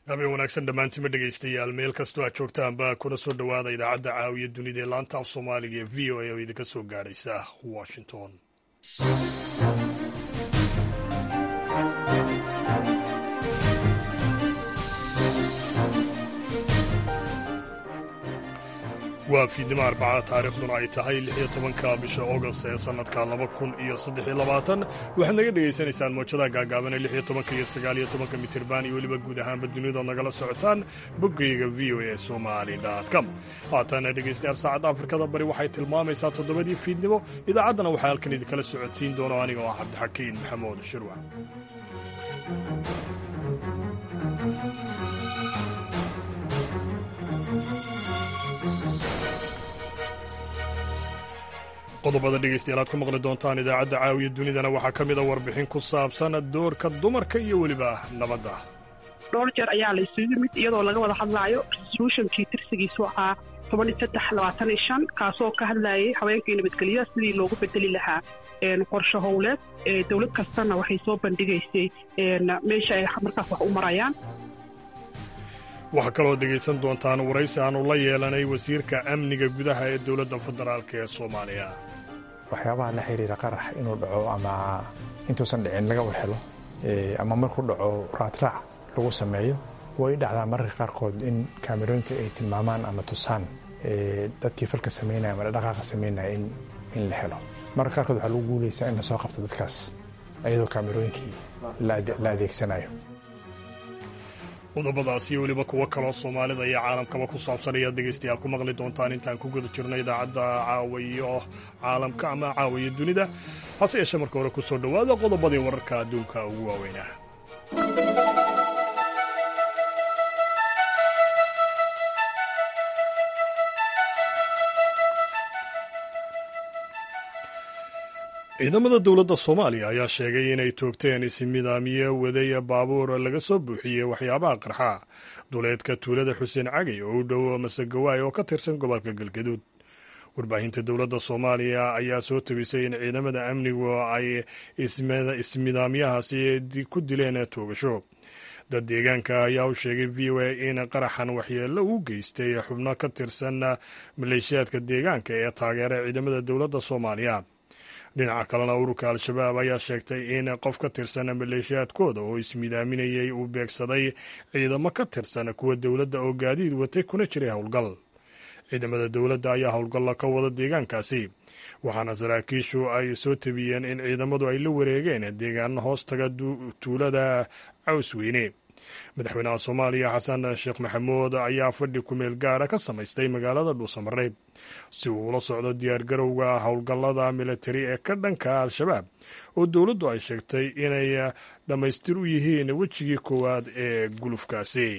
habeen wanaagsan dhammaantima dhegaystayaal meel kastoo aad joogtaanba kuna soo dhowaada idaacadda caawiya dunida ee laanta af soomaaliga ee v o a oo idinka soo gaadhaysa washington waa fiidnimo arbacada taariikhduna ay tahay lixiyo tobanka bisha agost ee sannadka laba kun iyo saddexiyo labaatan waxaad naga dhegaysanaysaan moojadaha gaagaaban ee lixiyo tobanka iyo sagaaliyo tobanka mitirban iyo weliba guud ahaanba dunidood nagala socotaan boggayga v o a somali com haatana dhegaystayaal saacadda afrikada bari waxay tilmaamaysaa toddobadii fiidnimo idaacaddana waxaa halkan idinkala socodsiin doono aniga oo ah cabdixakiin maxamuud shirwa qodobada dhegaystayaal aad ku maqli doontaan idaacadda caawiya dunidana waxaa ka mida warbixin ku saabsan doorka dumarka iyo weliba nabadda dhowr jeer ayaa la isugu yimid iyadoo laga wada hadlaayo resolutionkii tirsigiisu ahaa toban iyo saddex labaatan iyo shan kaasoo ka hadlayay haweenkii nabadgelya sidii loogu bedeli lahaa qorshe howleed dowlad kastana waxay soo bandhigaysay meesha ay markaas wax u marayaan waxaa kaloo dhegaysan doontaan waraysi aanu la yeelanay wasiirka amniga gudaha ee dowladda federaalk ee soomaaliya waxyaabaha la xiriira qarax inuu dhaco ama intuusan dhicin laga warhelo ama markuu dhaco raadraac lagu sameeyo way dhacdaa mararka qaarkood in kaamerooyinka ay tilmaamaan ama tusaan dadkii falka samaynaya ama dhaqaaqa samaynaya in la helo mararka qaarkood waxaa lagu guulaysaa in lasoo qabto dadkaas iyadoo kaamerooyinkii la adeegsanayo qodobadaas iyo weliba kuwo kaloo soomaalida iyo caalamkaba ku saabsan ayaad dhegaystayaal ku maqli doontaan intaan ku guda jirno idaacadda caawayo caalamka ama caawayo dunida hase yeeshee marka hore ku soo dhowaada qodobadii wararka adduunka ugu waaweynah ciidamada dowladda soomaaliya ayaa sheegay inay toogteen ismidaamiye waday baabuur laga soo buuxiyey waxyaabaha qarxa duleedka tuulada xuseen cagay oo u dhow masegawaay oo ka tirsan gobolka galgaduud warbaahinta dowladda soomaaliya ayaa soo tabisay in ciidamada amnigu ay ismidaamyahaasi ku dileen toogasho dad deegaanka ayaa u sheegay v o a in qaraxan waxyeello uu geystay xubno ka tirsan maleeshiyaadka deegaanka ee taageera ciidamada dowladda soomaaliya dhinaca kalena ururka al-shabaab ayaa sheegtay in qof ka tirsan maleeshiyaadkooda oo ismidaaminayay uu beegsaday ciidamo ka tirsan kuwa dowladda oo gaadiid watay kuna jiray howlgal ciidamada dowladda ayaa howlgalla ka wada deegaankaasi waxaana saraakiishu ay soo tabiyeen in ciidamadu ay la wareegeen deegaano hoostaga tuulada cawsweyne madaxweynaha soomaaliya xasan sheekh maxamuud ayaa fadhi kumeel gaara ka samaystay magaalada dhuusamareeb si uu ula socdo diyaargarowga howlgallada militari ee ka dhanka al-shabaab oo dowladdu ay sheegtay inay dhammaystir u yihiin wejigii koowaad ee gulufkaasi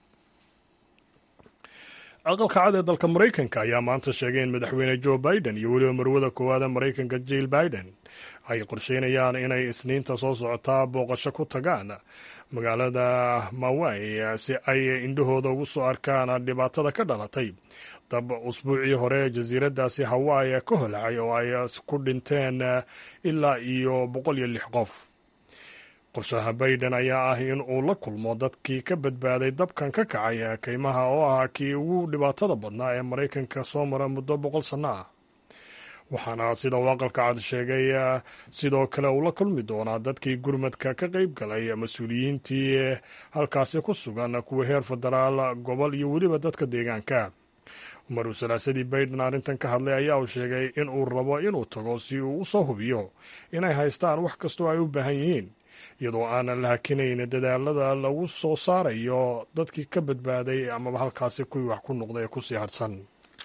aqalka cad ee dalka maraykanka ayaa maanta sheegay in madaxweyne joe biden iyo weliba marwada koowaad ee maraykanka jill biden ay qorsheynayaan inay isniinta soo socotaa booqasho ku tagaan magaalada mawai si ay indhahooda ugu soo arkaan dhibaatada ka dhalatay dab usbuucii hore jasiiraddaasi hawaii ka holacay oo ay ku dhinteen ilaa iyo boqol iyo lix qof qorshaha biden ayaa ah in uu la kulmo dadkii ka badbaaday dabkan ka kacay kaymaha oo ah kii ugu dhibaatada badnaa ee maraykanka soo mara muddo boqol sanno ah waxaana sida uu aqalka cad sheegay sidoo kale uu la kulmi doonaa dadkii gurmadka ka qayb galay mas-uuliyiintii halkaasi ku sugan kuwa heer federaal gobol iyo weliba dadka deegaanka maruu salaasadii biden arrintan ka hadlay ayaa uu sheegay in uu rabo inuu tago si uu u soo hubiyo inay haystaan wax kastoo ay u baahan yihiin iyadoo aanan la hakinayn dadaalada lagu soo saarayo dadkii ka badbaaday amaba halkaasi kuwii wax ku noqday ee kusii hadhsan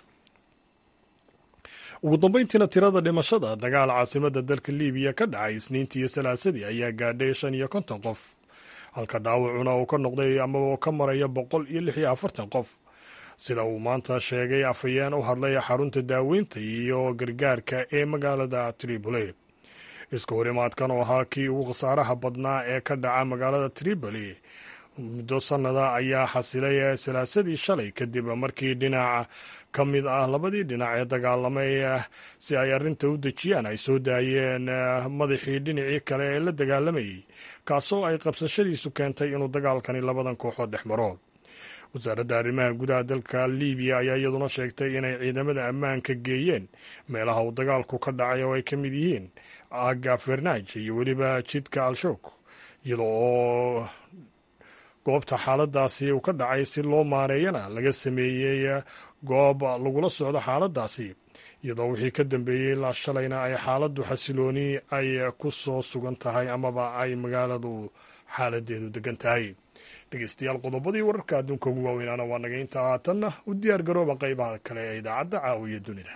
ugu dambeyntiina tirada dhimashada dagaal caasimada dalka libiya ka dhacay isniintii iyo salaasadii ayaa gaadhay shan iyo konton qof halka dhaawacuna uu ka noqday amaba ka maraya boqol iyo lix iyo afartan qof sida uu maanta sheegay afhayeen u hadlay xarunta daaweynta iyo gargaarka ee magaalada tripoli isku horimaadkan oo ahaa kii ugu khasaaraha badnaa ee ka dhaca magaalada tripoli muddo sannada ayaa xasilay salaasadii shalay kadib markii dhinac ka mid ah labadii dhinac ee dagaalamay si ay arrinta u dejiyaan ay soo daayeen madaxii dhinacii kale ee la dagaalamayay kaasoo ay qabsashadiisu keentay inuu dagaalkani labadan kooxood dhex maro wasaaradda arrimaha gudaha dalka libiya ayaa iyaduna sheegtay inay ciidamada ammaanka geeyeen meelaha uu dagaalku ka dhacay oo ay ka mid yihiin aga fernaj iyo weliba jidka al-shoog iyada oo goobta xaaladaasi uu ka dhacay si loo maareeyana laga sameeyey goob lagula socdo xaaladaasi iyadoo wixii ka dambeeyey ilaa shalayna ay xaaladdu xasilooni ay ku soo sugan tahay amaba ay magaaladu xaaladeedu degan tahay dhegeystayaal qodobadii wararka adduunka ugu waaweynaana waa naga intaa haatanna u diyaar garooba qaybaha kale ee idaacadda caawiya dunida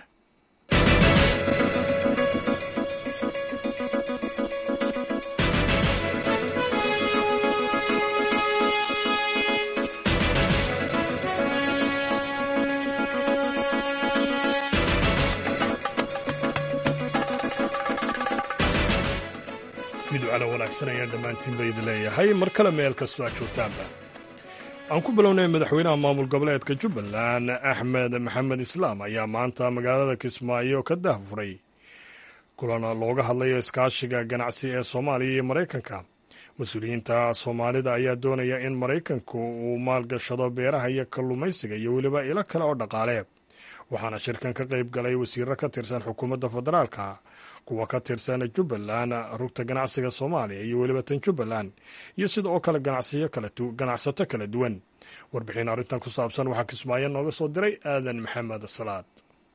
midwacana wanaagsan ayaan dhammaantiinba idin leeyahay mar kale meel kastoo aad joogtaanba aan ku bilownay madaxweynaha maamul goboleedka jubbaland axmed maxamed islaam ayaa maanta magaalada kismaayo ka dahfuray kulan looga hadlayo iskaashiga ganacsi ee soomaaliya iyo maraykanka mas-uuliyiinta soomaalida ayaa doonaya in maraykanku uu maalgashado beeraha iyo kalluumaysiga iyo weliba ilo kale oo dhaqaale waxaana shirkan ka qayb galay wasiiro ka tirsan xukuumadda federaalka kuwa ka tirsan jubbaland rugta ganacsiga soomaaliya iyo weliba tan jubbaland iyo sida oo kale ganacsato kala duwan warbixin arrintan ku saabsan waxaa kismaayo nooga soo diray aadan maxamed salaad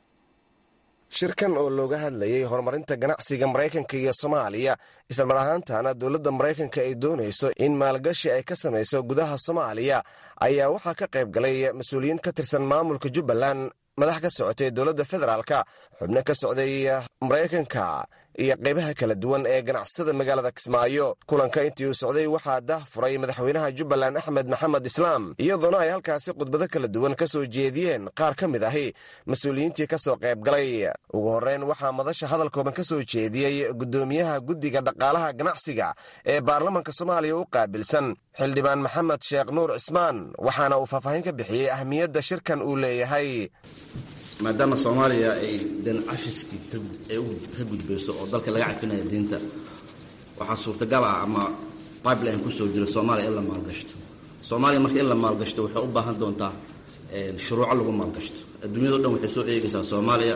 shirkan oo looga hadlayay horumarinta ganacsiga maraykanka iyo soomaaliya islamar ahaantana dowladda maraykanka ay doonayso in maalgashi ay ka samayso gudaha soomaaliya ayaa waxaa ka qayb galay mas-uuliyiin ka tirsan maamulka jubbaland madax ka socotay dowladda federaalka xubno ka socday maraykanka iyo qaybaha kala duwan ee ganacsatada magaalada kismaayo kulanka intii uu socday waxaa dah furay madaxweynaha jubbaland axmed maxamed islaam iyadoona ay halkaasi khudbado kala duwan ka soo jeediyeen qaar ka mid ahi mas-uuliyiintii ka soo qayb galay ugu horreyn waxaa madasha hadalkooban ka soo jeediyey guddoomiyaha guddiga dhaqaalaha ganacsiga ee baarlamanka soomaaliya u qaabilsan xildhibaan maxamed sheekh nuur cismaan waxaana uu faahfaahin ka bixiyey ahmiyadda shirkan uu leeyahay maadaama soomaaliya ay dan cafiskii ka gudbayso oo dalka laga cafinaya diinta waxaa suurtagal ah ama pipeline kusoo jira soomaaliya in la maalgashto soomaaliya marka in la maalgashto waxay u baahan doontaa shuruuco lagu maalgashto adduunyado dhan waxay soo eegaysaa soomaaliya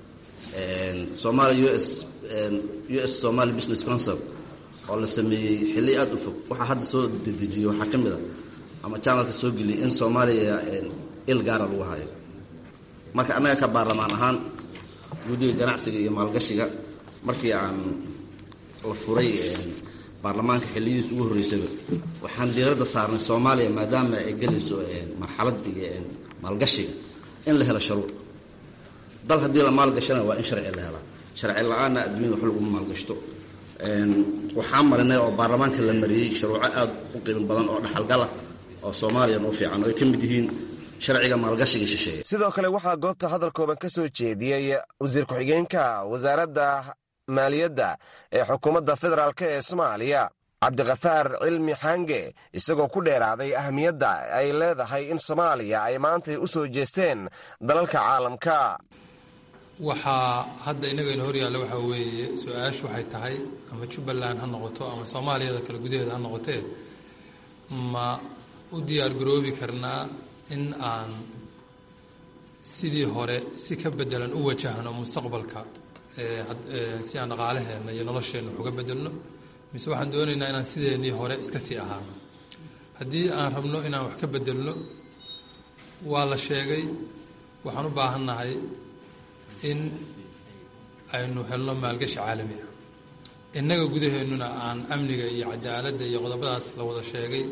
soomaaliya us u s somali business council oo la sameeyey xilli aada u fog waxaa hadda soo dedejiyey waxaa ka mid a ama janalka soo geliyay in soomaaliya il gaara lagu hayo marka annaga ka baarlamaan ahaan guddiga ganacsiga iyo maalgashiga markii aan la furay baarlamaanka xilliyihiis ugu horreysaba waxaan diiradda saarnay soomaaliya maadaama ay gelayso marxaladii maalgashiga in la helo sharuuc dal haddii la maalgashana waa in sharci la helaa sharci la-aanna adduunyada wax laguma maalgashto waxaan marinay oo baarlamaanka la mariyey sharuuco aada u qiimo badan oo dhaxalgala oo soomaaliya noo fiican oo ay ka mid yihiin sharciga maalgashiga shisheeye sidoo kale waxaa goobta hadalkooban ka soo jeediyey wasiir ku-xigeenka wasaaradda maaliyadda ee xukuumadda federaalk ee soomaaliya cabdikhafaar cilmi xange isagoo ku dheeraaday ahmiyadda ay leedahay in soomaaliya ay maantay u soo jeesteen dalalka caalamka waxaa hadda inagayna hor yaalla waxaa weeye su-aashu waxay tahay ama jubbaland ha noqoto ama soomaaliyada kale gudaheeda ha noqotee ma u diyaar garoobi karnaa in aan sidii hore si ka bedelan u wajahno mustaqbalka si aan dhaqaalaheenna iyo nolosheenna wax uga bedelno mise waxaan doonaynaa inaan sideennii hore iska sii ahaano haddii aan rabno inaan wax ka bedelno waa la sheegay waxaan u baahannahay in aynu helno maalgashi caalami ah innaga gudaheennuna aan amniga iyo cadaaladda iyo qodobadaas la wada sheegay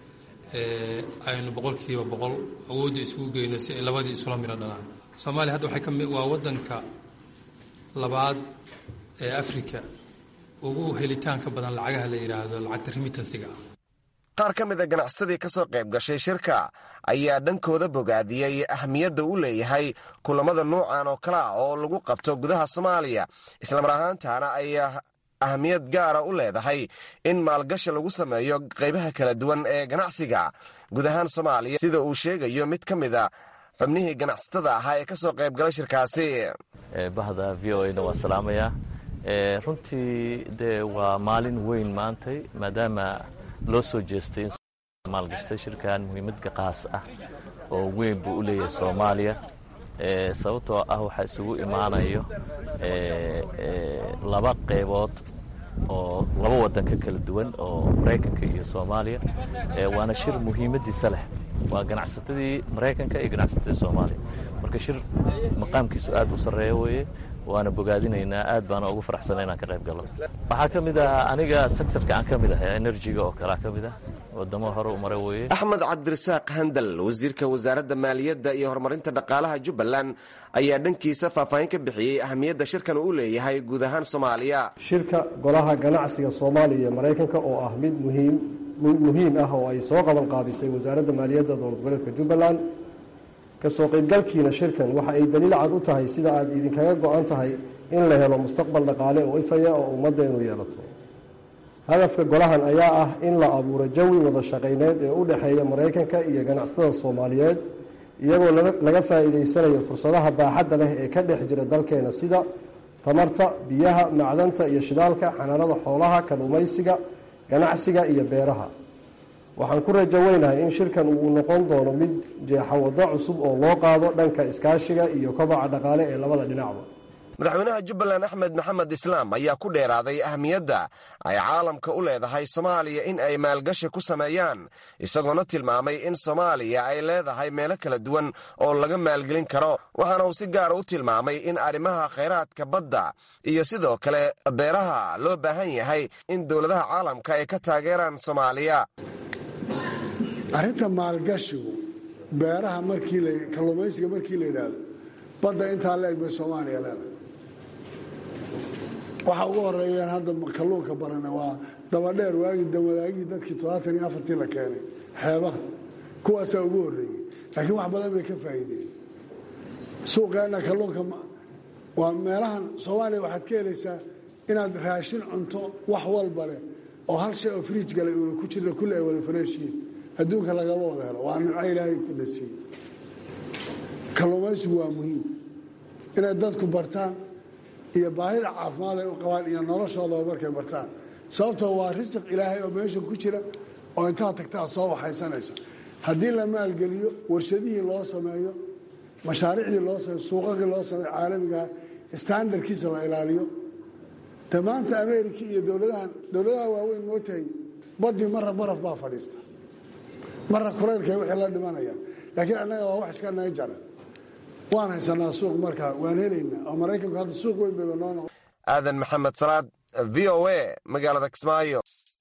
aynu boqolkiiba boqol awoodda isugu geyno si ay labadii isula miro dhalaan soomaaliya hadda waxay kami waa waddanka labaad ee africa ugu helitaanka badan lacagaha la yidhaahdo lacagta remitansiga ah qaar ka mid a ganacsadii ka soo qayb gashay shirka ayaa dhankooda bogaadiyey ahmiyadda u leeyahay kulamada nuucan oo kale ah oo lagu qabto gudaha soomaaliya islamar ahaantaana ay ahamiyad gaara u leedahay in maalgashi lagu sameeyo qaybaha kala duwan ee ganacsiga guud ahaan soomaaliya sida uu sheegayo mid ka mid a xubnihii ganacsatada ahaa ee ka soo qayb galay shirkaasi bahda v o na waa salaamayaa runtii dee waa maalin weyn maantay maadaama loo soo jeestay in maalgashtay shirkan muhiimad qaas ah oo weyn buu u leeyahay soomaaliya sababtoo ah waxaa isugu imaanayo laba qaybood oo laba waddan ka kala duwan oo maraykanka iyo soomaaliya waana shir muhiimaddiisa leh waa ganacsatadii maraykanka iyo ganacsatadii soomaaliya marka shir maqaamkiisu aad u sarreeya weeye waana bogaadinaynaa aad baana ugu faraxsana inaan ka qayb gallo waxaa ka mid ah aniga sectorka aan ka mid ahay enerjiga oo kalea ka mid ah wadamo hore u mara weeye axmed cabdirasaaq handal wasiirka wasaaradda maaliyadda iyo horumarinta dhaqaalaha jubbaland ayaa dhankiisa faahfaahin ka bixiyey ahamiyadda shirkan uu leeyahay guud ahaan soomaaliya shirka golaha ganacsiga soomaaliya iyo maraykanka oo ah mid muhiim mid muhiim ah oo ay soo qaban qaabisay wasaaradda maaliyadda dowlad goboleedka jubbaland kasoo qaybgalkiina shirkan waxa ay daliil cad u tahay sida aad idinkaga go-an tahay in la helo mustaqbal dhaqaale oo ifaya oo ummaddeenu yeelato hadafka golahan ayaa ah in la abuuro jawi wada shaqayneed ee u dhexeeya maraykanka iyo ganacsatada soomaaliyeed iyagoo laga faa'iidaysanayo fursadaha baaxadda leh ee ka dhex jira dalkeena sida tamarta biyaha macdanta iyo shidaalka xanaanada xoolaha kalluumaysiga ganacsiga iyo beeraha waxaan ku rajo weynahay in shirkan uu noqon doono mid jeexa waddo cusub oo loo qaado dhanka iskaashiga iyo kobaca dhaqaale ee labada dhinacba madaxweynaha jubbaland axmed maxamed islaam ayaa ku dheeraaday ahamiyadda ay caalamka u leedahay soomaaliya in ay maalgashi ku sameeyaan isagoona tilmaamay in soomaaliya ay leedahay meelo kala duwan oo laga maalgelin karo waxaana uu si gaara u tilmaamay in arrimaha khayraadka badda iyo sidoo kale beeraha loo baahan yahay in dowladaha caalamka ay ka taageeraan soomaaliya arrinta maalgashigu beeraha markii kalluumaysiga markii la yidhaahdo badda intaa la eg bay soomaaliya leedahay waxa ugu horeeyaan hadda kalluunka barana waa dabadheer waagii dawadaagii dadkii toddobaatan iyo afartii la keenay xeebaha kuwaasaa ugu horreeyey laakiin wax badan bay ka faa'iideen suuqeenna kalluunka waa meelahan soomaaliya waxaad ka helaysaa inaad raashin cunto wax walba leh oo hal shay oo friij galay uuna ku jirna kulli ay wada fareeshiin adduunka lagama wada helo waa nimco ilaahay ku nasiiyey kalluumaysigu waa muhiim inay dadku bartaan iyo baahida caafimaad ay u qabaan iyo noloshoodaba markay bartaan sababtoo waa risiq ilaahay oo meesha ku jira oo intaad tagtaa soo waxaysanayso haddii la maalgeliyo warshadihii loo sameeyo mashaariicdii loo sameeyo suuqaqii loo sameeyo caalamigaha standardkiisa la ilaaliyo de maanta america iyo dowladahan dowladaha waaweyn mootahay badii marra baraf baa fadhiista marra kulaylkay wixii la dhimanayaan laakiin annaga waa wax iska naga jara waan haysanaa suuq markaa waan helaynaa oo maraykanku hadda suuq weyn bayba noo noqon aadan maxamed salaad v o a magaalada kismaayo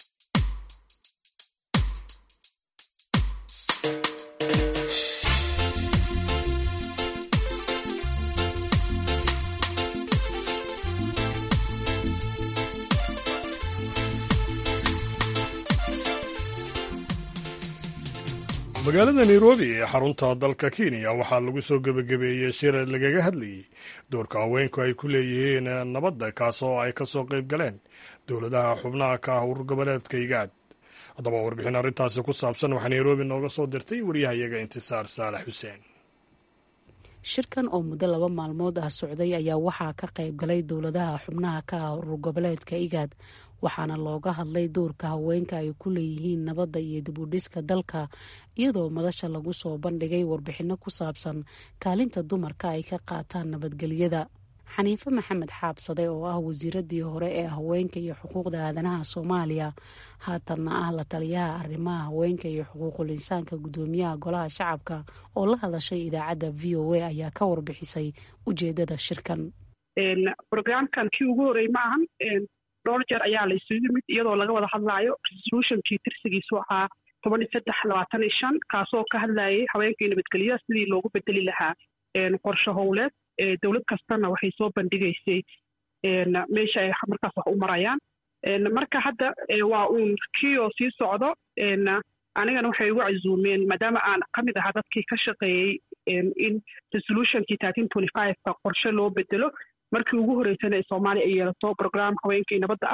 magaalada nairobi ee xarunta dalka kenya waxaa lagu soo gebagabeeyey shir lagaga hadlayey doorka haweenku ay ku leeyihiin nabadda kaas oo ay ka soo qayb galeen dowladaha xubnaha ka ah urur goboleedka igaad haddaba warbixin arrintaasi ku saabsan waxaa nairobi nooga soo dirtay waryahayaga intisaar saalax xuseen shirkan oo muddo laba maalmood ah socday ayaa waxaa ka qayb galay dowladaha xubnaha ka ah urur goboleedka igaad waxaana looga hadlay doorka haweenka ay ku leeyihiin nabadda iyo dibudhiska dalka iyadoo madasha lagu soo bandhigay warbixinno ku saabsan kaalinta dumarka ay ka qaataan nabadgelyada xaniife maxamed xaabsade oo ah wasiiradii hore ee haweenka iyo xuquuqda aadanaha soomaaliya haatanna ah la taliyaha arrimaha haweenka iyo xuquuqul insaanka guddoomiyaha golaha shacabka oo la hadashay idaacadda v o a ayaa ka warbixisay ujeedada shirkan brograamkan kii ugu horey ma ahan dhowr jeer ayaa la isugu yimid iyadoo laga wada hadlaayo resolutionkii tirsigiisu ahaa toban iyo saddex labaatan iyo shan kaasoo ka hadlayay haweenkii nabadgelyaha sidii loogu bedeli lahaa qorsho howleed dowlad kastana waxay soo bandhigaysay meesha ay markaas wax u marayaan marka hadda waa uun kii oo sii socdo anigana waxay igu casuumeen maadaama aan ka mid ahaa dadkii ka shaqeeyey in resolutionkii thirteen twenty five-ka qorshe loo bedelo markii ugu horreysana ee soomaaliya ay yeelato program haweenkii nabadda ah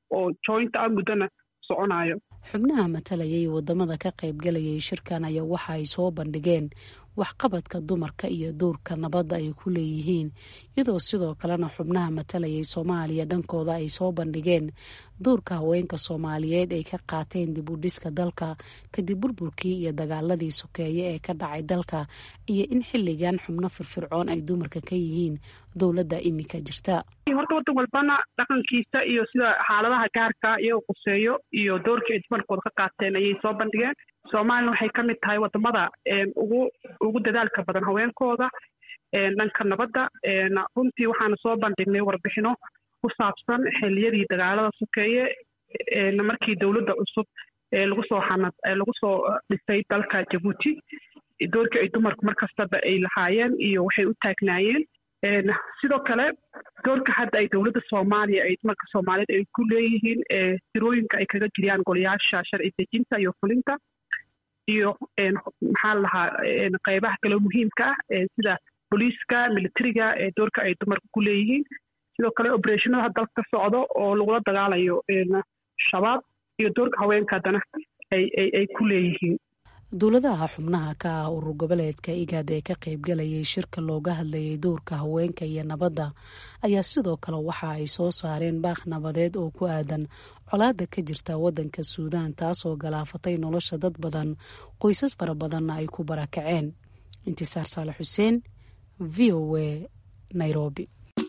oo joint ah muddona soconayo xubnaha matalayay wadamada ka qaybgalayay shirkan ayaa waxa ay soo bandhigeen waxqabadka dumarka iyo duurka nabadda ay ku leeyihiin iyadoo sidoo kalena xubnaha matalayay soomaaliya dhankooda ay soo bandhigeen duurka haweenka soomaaliyeed ay ka qaateen dib u dhiska dalka kadib burburkii iyo dagaaladii sokeeye ee ka dhacay dalka iyo in xilligan xubno firfircoon ay dumarka ka yihiin dowladda iminka jirta horta wadan walbana dhaqankiisa iyo sida xaaladaha gaarka iyagoo quseeyo iyo doorkii ay dumarkooda ka qaateen ayay soo bandhigeen soomaalina waxay ka mid tahay wadamada ugu ugu dadaalka badan haweenkooda dhanka nabadda runtii waxaana soo bandhignay warbixino ku saabsan xiliyadii dagaalada sokeeye markii dowladda cusub lagu soo xanad lagu soo dhisay dalka jabuuti doorkii ay dumarku mar kastaba ay lahaayeen iyo waxay u taagnaayeen sidoo kale doorka hadda ay dowladda soomaaliya ay dumarka soomaaliyeed ay ku leeyihiin tirooyinka ay kaga jiriyaan golayaasha sharci dejinta iyo fulinta iyo maxaa la lahaa qeybaha kale muhiimka ah sida booliiska militariga doorka ay dumarka ku leeyihiin sidoo kale obereshinada dalka ka socdo oo lagula dagaalayo shabaab iyo doorka haweenka haddana ay ku leeyihiin dowladaha xubnaha ka ah urur goboleedka igaad ee ka qaybgalayay shirka looga hadlayay dowrka haweenka iyo nabadda ayaa sidoo kale waxa ay soo saareen baaq nabadeed oo ku aadan colaada ka jirta wadanka suudaan taasoo galaafatay nolosha dad badan qoysas fara badanna ay ku barakaceen intisaar saale xuseen v o a nairobi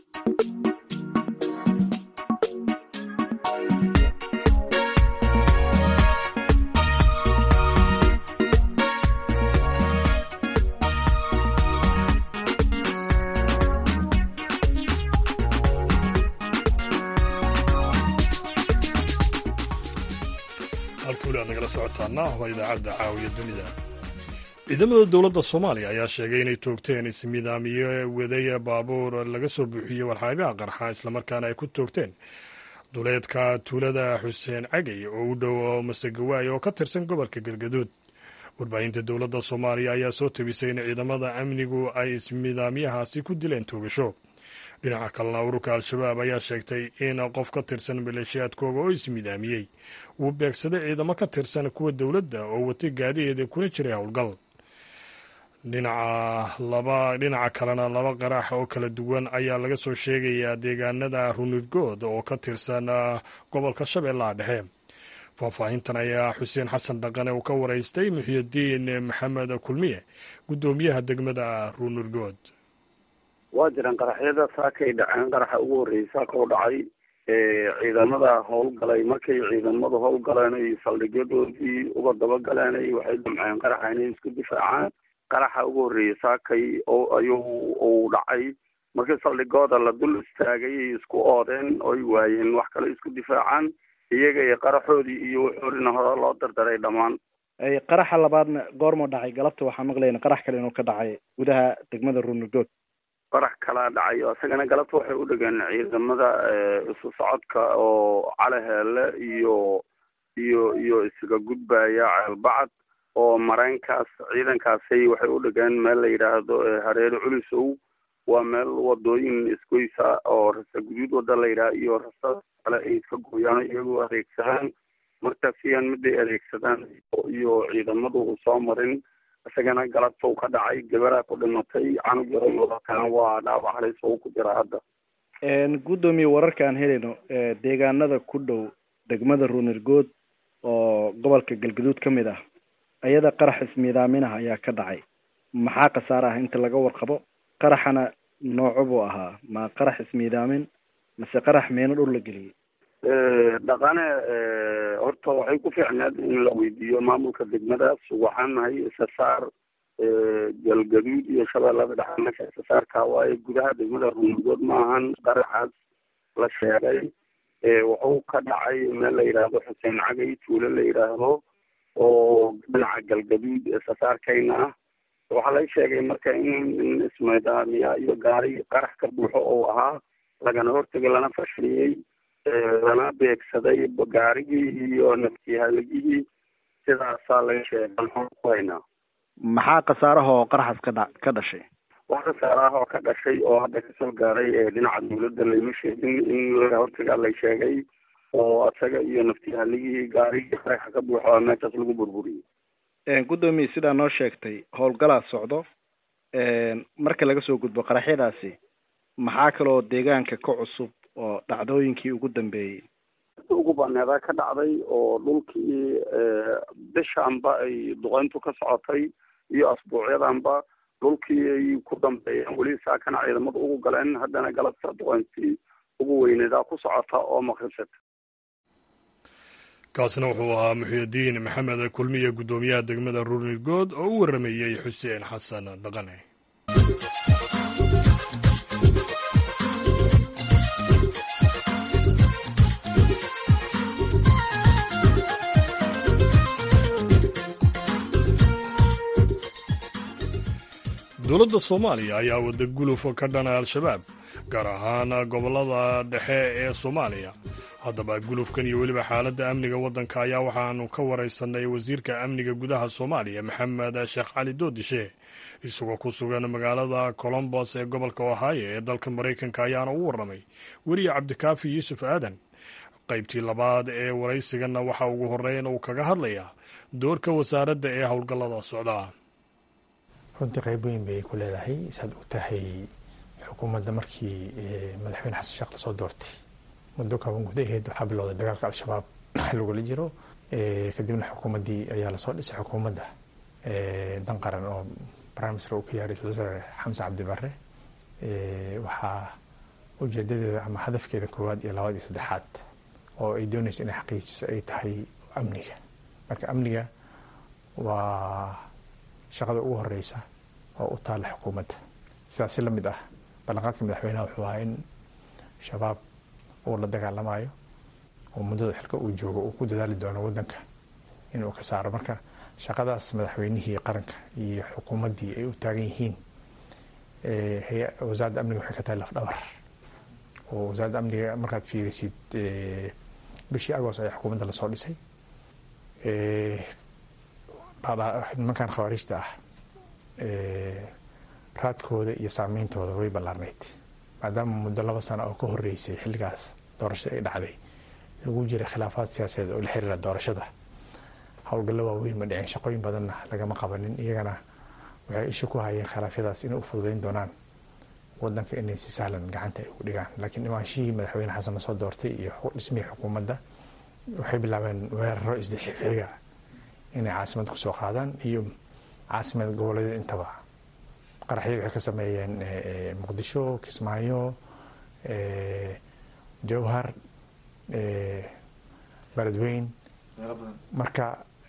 nagala socotaana waa idaacadda caawiya dunida ciidamada dowladda soomaaliya ayaa sheegay inay toogteen ismidaamiye waday baabuur laga soo buuxiyey walxaabaha qarxa islamarkaana ay ku toogteen duleedka tuulada xuseen cagay oo u dhow masegawaay oo ka tirsan gobolka galgaduud warbaahinta dowladda soomaaliya ayaa soo tabisay in ciidamada amnigu ay ismidaamyahaasi ku dileen toogasho dhinaca kalena ururka al-shabaab ayaa sheegtay in qof ka tirsan maleeshiyaadkooga oo ismidaamiyey uu beegsaday ciidamo ka tirsan kuwa dowladda oo watay gaadiheeda kuna jiray howlgal dhinaca kalena laba qarax oo kala duwan ayaa laga soo sheegayaa deegaanada runirgood oo ka tirsan gobolka shabeellaha dhexe faahfaahintan ayaa xuseen xasan dhaqane uu ka waraystay muxiyadiin maxamed kulmiye guddoomiyaha degmada runirgood waa jiraan qaraxyada saakay dhaceen qaraxa ugu horreeyay saaka u dhacay ciidamada howlgalay markay ciidamadu howlgaleen ay saldhigyadoodii uga dabagaleen waxay damceen qaraxa inay isku difaacaan qaraxa ugu horreeyay saakay oo ayuu uu dhacay markii saldhigooda la dul istaagay ay isku oodeen oy waayeen wax kale isku difaacaan iyaga iyo qaraxoodii iyo wuxoorina hore loo dardaray dhammaan qaraxa labaadna goormuu dhacay galabta waxaa maqlayna qarax kale inuu ka dhacay gudaha degmada ruunigood qarax kalaa dhacay oo isagana galabta waxay u dhegeen ciidamada isu socodka oo calaheele iyo iyo iyo isaga gudbaya ceelbacad oo mareenkaas ciidankaasay waxay u dhegeen meel la yidhaahdo hareere culisow waa meel wadooyin isgoysa oo rasa guduud wada la yidhaha iyo rasa kale ay iska gooyaan iyagoo adeegsadaan markaasiyaan miday adeegsadaan iyo ciidamadu u soo marin isagana galabtow ka dhacay gabaraa ku dhimatay canug yaroyoodakan waa dhaawac halis oo ku jira hadda guddoomiye wararka aan helayno deegaanada ku dhow degmada ruunirgood oo gobolka galgaduud ka mid ah ayada qarax ismiidaaminaha ayaa ka dhacay maxaa khasaare ah inta laga warqabo qaraxana nooco buu ahaa ma qarax ismiidaamin mase qarax meeno dhul la geliyey dhaqane horta waxay ku fiicneed in la weydiiyo maamulka degmadaas waxaan nahay isasaar galgaduud iyo shabeellada dhexe meesha isasaarka waaye gudaha degmada ruungood ma ahan qaraxaas la sheegay wuxuu ka dhacay meel la yidhaahdo xuseen cagay tuulo la yidhaahdo oo dhinaca galgaduud isasaarkayna ah waxaa la sheegay marka in ismidaamiya iyo gaari qarax ka buuxo oo ahaa lagana hortegay lana fashiliyey lana beegsaday gaarigii iyo naftihaligihii sidaasaa laga sheegay ku haynaa maxaa khasaaraha oo qaraxaas ka dha ka dhashay wax khasaaraha oo ka dhashay oo hadda kasoo gaaray dhinaca dawladda layma sheegin in laga hortagaa la sheegay oo asaga iyo naftihaligii gaarigii qaraxa ka buuxo meeshaas lagu burburiyey guddoomiye sidaa noo sheegtay howlgalaa socdo marka laga soo gudbo qaraxyadaasi maxaa kaloo deegaanka ka cusub oo dhacdooyinkii ugu dambeeyey ugu baneedaa ka dhacday oo dhulkii bishaanba ay duqeyntu ka socotay iyo asbuucyadanba dhulkii ay ku dambeeyeen weli saakana ciidamada ugu galeen haddana galabta duqeyntii ugu weyneedaa ku socota oo maqribsata kaasina wuxuu ahaa muxyidiin maxamed kulmiye guddoomiyaha degmada ruunirgood oo u waramayey xuseen xasan dhaqane dowladda soomaaliya ayaa wada guluf ka dhana al-shabaab gaar ahaan gobollada dhexe ee soomaaliya haddaba gulufkan iyo weliba xaaladda amniga waddanka ayaa waxaanu ka waraysanay wasiirka amniga gudaha soomaaliya maxamed sheekh cali doodishe isagoo ku sugan magaalada colombos ee gobolka ohaayo ee dalka maraykanka ayaana u warramay weriye cabdikaafi yuusuf aadan qaybtii labaad ee waraysiganna waxa ugu horreyn uu kaga hadlayaa doorka wasaaradda ee howlgallada socdaa runtii qayb weyn bay ku leedahay saad og tahay xukuumadda markii madaxweyne xasan sheekh lasoo doortay muddo kaaban gudaheed waxaa bilowday dagaalka al-shabaab lagula jiro kadibna xukuumaddii ayaa lasoo dhisay xukuumadda dan qaran oo prime minister uu ka yahay ra-isul wasaare xamse cabdibare waxaa ujeedadeeda ama hadafkeeda koowaad iyo labaad iyo saddexaad oo ay doonaysa inay xaqiijiso ay tahay amniga marka amniga waa shaqada ugu horeysa oo u taalla xukuumadda sidaas si la mid ah ballanqaadka madaxweynaha wuxuu ahaa in shabaab uu la dagaalamayo oo muddada xilka uu joogo uu ku dadaali doono waddanka inuu ka saaro marka shaqadaas madaxweynihii qaranka iyo xukuumaddii ay u taagan yihiin wasaaradda amniga waxay ka tahay lafdhabar oo wasaaradda amniga markaad fiirisid bishii agost ayaa xukuumadda lasoo dhisay nimankan khawaarijta ah raadkooda iyo saameyntooda way ballaarnayd maadaama muddo laba sano oo ka horeysay xilligaas doorashada ay dhacday lagu jiray khilaafaad siyaasadeed oo la xiriira doorashada howlgallo waaweyn ma dhicin shaqooyin badanna lagama qabanin iyagana waxay isha ku hayeen khilaafyadaas inay u fududeyn doonaan wadanka inay si sahlan gacanta ay ugu dhigaan laakiin imaanshihii madaxweyne xasan lasoo doortay iyo dhismihii xukuumadda waxay bilaabeen weeraro isdixxiga inay caasimada kusoo qaadaan iyo caasimada goboleedyada intaba qaraxyo waxay ka sameeyeen muqdisho kismaayo jowhar beledweyn marka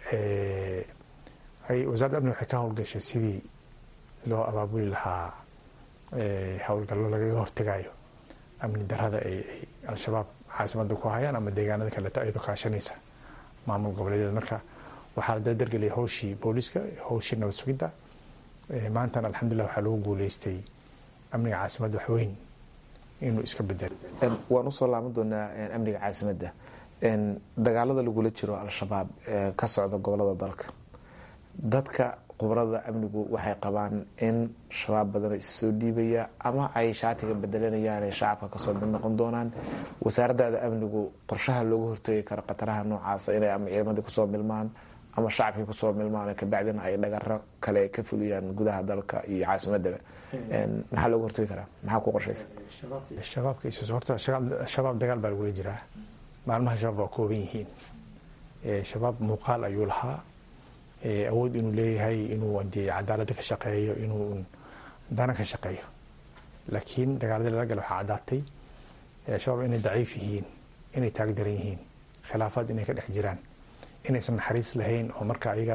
ay wasaaradda amni waxay ka howlgashay sidii loo abaabuli lahaa howlgallo lagaga hortegayo amni darada ay al-shabaab caasimada ku hayaan ama deegaanada kaleeto ayadoo kaashanaysa maamul goboleedyada marka waxaa la dardargeliyay howshii booliska howshii nabad sugidda maantana alxamdulilah waxaa lagu guuleystay amniga caasimadda waxweyn inuu iska bedelo waan usoo laaban doonaa amniga caasimadda dagaalada lagula jiro al-shabaab ka socda gobolada dalka dadka khubarada amnigu waxay qabaan in shabaab badan issoo dhiibaya ama ay shaatiga bedelanayaan ay shacabka kasoo mid noqon doonaan wasaaradaada amnigu qorshaha looga hortegi karo khataraha noocaasa inay ama ciidamadii kusoo milmaan ama shacabkii kusoo milmaan kabacdina ay dhagaro kale ka fuliyaan gudaha dalka iyo caasimadaba maxaa looga hortegi karaa maxaa ku qorshaysa shabaabka horta shabaab dagaal baa lagula jiraa maalmaha shabaab waa kooban yihiin shabaab muuqaal ayuu lahaa awood inuu leeyahay inuu dee cadaalada ka shaqeeyo inuu dana ka shaqeeyo laakiin dagaaladii lala gala waxaa caddaatay shabaab inay daciif yihiin inay taagdaran yihiin khilaafaad inay ka dhex jiraan inaysan naxariis lahayn oo marka ayaga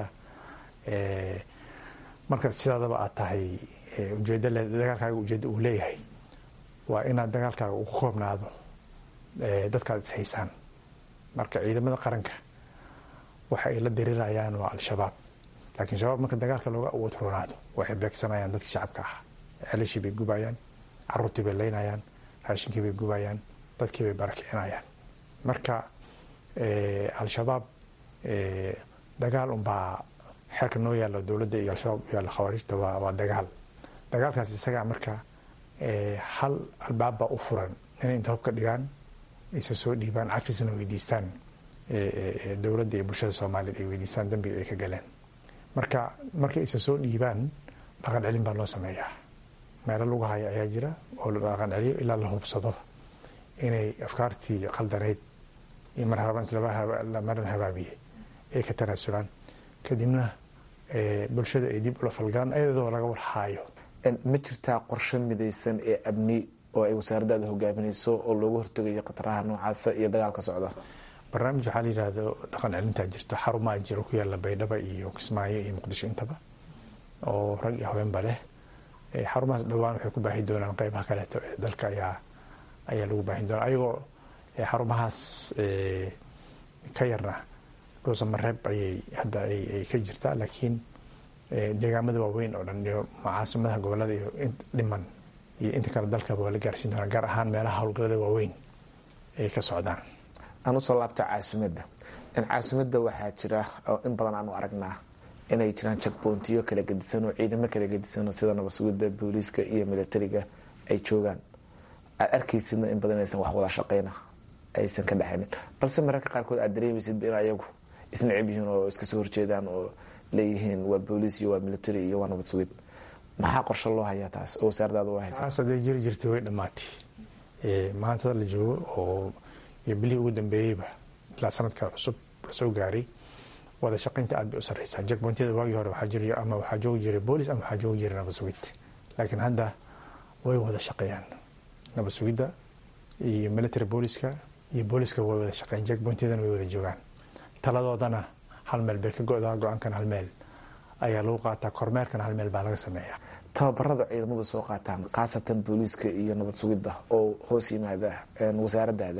marka sidaadaba aad tahay ujeeda dagaalkaaga ujeedda uu leeyahay waa inaad dagaalkaaga ugu koobnaado dadkaad ishaysaan marka ciidamada qaranka waxa ay la dirirayaan waa al-shabaab laakiin shabaab marka dagaalka looga awood roonaado waxay beegsanayaan dadkii shacabka ah celishii bay gubayaan caruurtii bay leynayaan raashinkii bay gubayaan dadkii bay barakicinayaan marka al-shabaab dagaal unbaa xeerka noo yaalla dowladda iyo al-shabaab u yaalla khawaarijta waa dagaal dagaalkaas isagaa marka hal albaab baa u furan inay inta hobka dhigaan isa soo dhiibaan cafisna weydiistaan dowladda iyo bulshada soomaaliyeed ay weydiistaan dambiga ay ka galeen marka markay isa soo dhiibaan dhaqan celin baa loo sameeyaa meelo lagu haya ayaa jira oo la dhaqan celiyo ilaa la hubsado inay afkaartii qaldaneyd iyo marmaran habaabiyey ay ka tanaasulaan kadibna bulshada ay dib ula falgalaan ayadoo laga warhaayo ma jirtaa qorshe midaysan ee amni oo ay wasaaradaada hogaaminayso oo looga hortegayo khataraha noocaasa iyo dagaalka socda barnaamij waxaa la yidhaahdo dhaqan celintaa jirto xarumaa jiro ku yaalla baydhaba iyo kismaayo iyo muqdisho intaba oo rag iyo haweenba leh xarumahaas dhowaan waxay ku baahi doonaan qeybaha kaleeto ee dalka ayaa ayaa lagu baahin doonaa ayagoo xarumahaas ka yarna dhuusamareeb ayay hadda ay ka jirtaa laakiin deegaamada waaweyn oo dhan iyo caasimadaha gobolada iyo dhiman iyo inta kale dalkaba waa la gaarsiin doonaa gaar ahaan meelaha howlgallada waaweyn ay ka socdaan aan usoo laabto caasimadda caasimadda waxaa jira oo in badan aanu aragnaa inay jiraan jakboontiyo kala gedisan oo ciidamo kala gedisan sida nabasugidda booliiska iyo militariga ay joogaan aad arkaysidna in badan aysan wax wada shaqeyna aysan ka dhexaynin balse mararka qaarkood aad dareemaysid in ayagu isnacib yihiin oo iska soo horjeedaan oo leeyihiin waa booliis iyo waa military iyo waa nabad sugid maxaa qorshe loo hayaa taas oo wasaaradaada u haysa taas hadday jiri jirtay way dhammaatay maantada la joogo oo iyo bilihii ugu dambeeyeyba ilaa sanadka cusub lasoo gaaray wada shaqaynta aad bay u sarreysaa jakbontiyada waagii hore waxaa jiri ama waxaa joogi jiray boolis ama waxaa joogi jiray nabad sugid laakiin hadda way wada shaqeeyaan nabad sugidda iyo military booliska iyo booliska way wada shaqeeyaan jakbontiyadana way wada joogaan taladoodana hal meel bay ka go-daa go-aankana hal meel ayaa lagu qaataa kormeerkana hal meel baa laga sameeyaa tababarada ciidamada soo qaataan khaasatan booliiska iyo nabad sugidda oo hoos yimaada wasaaradaada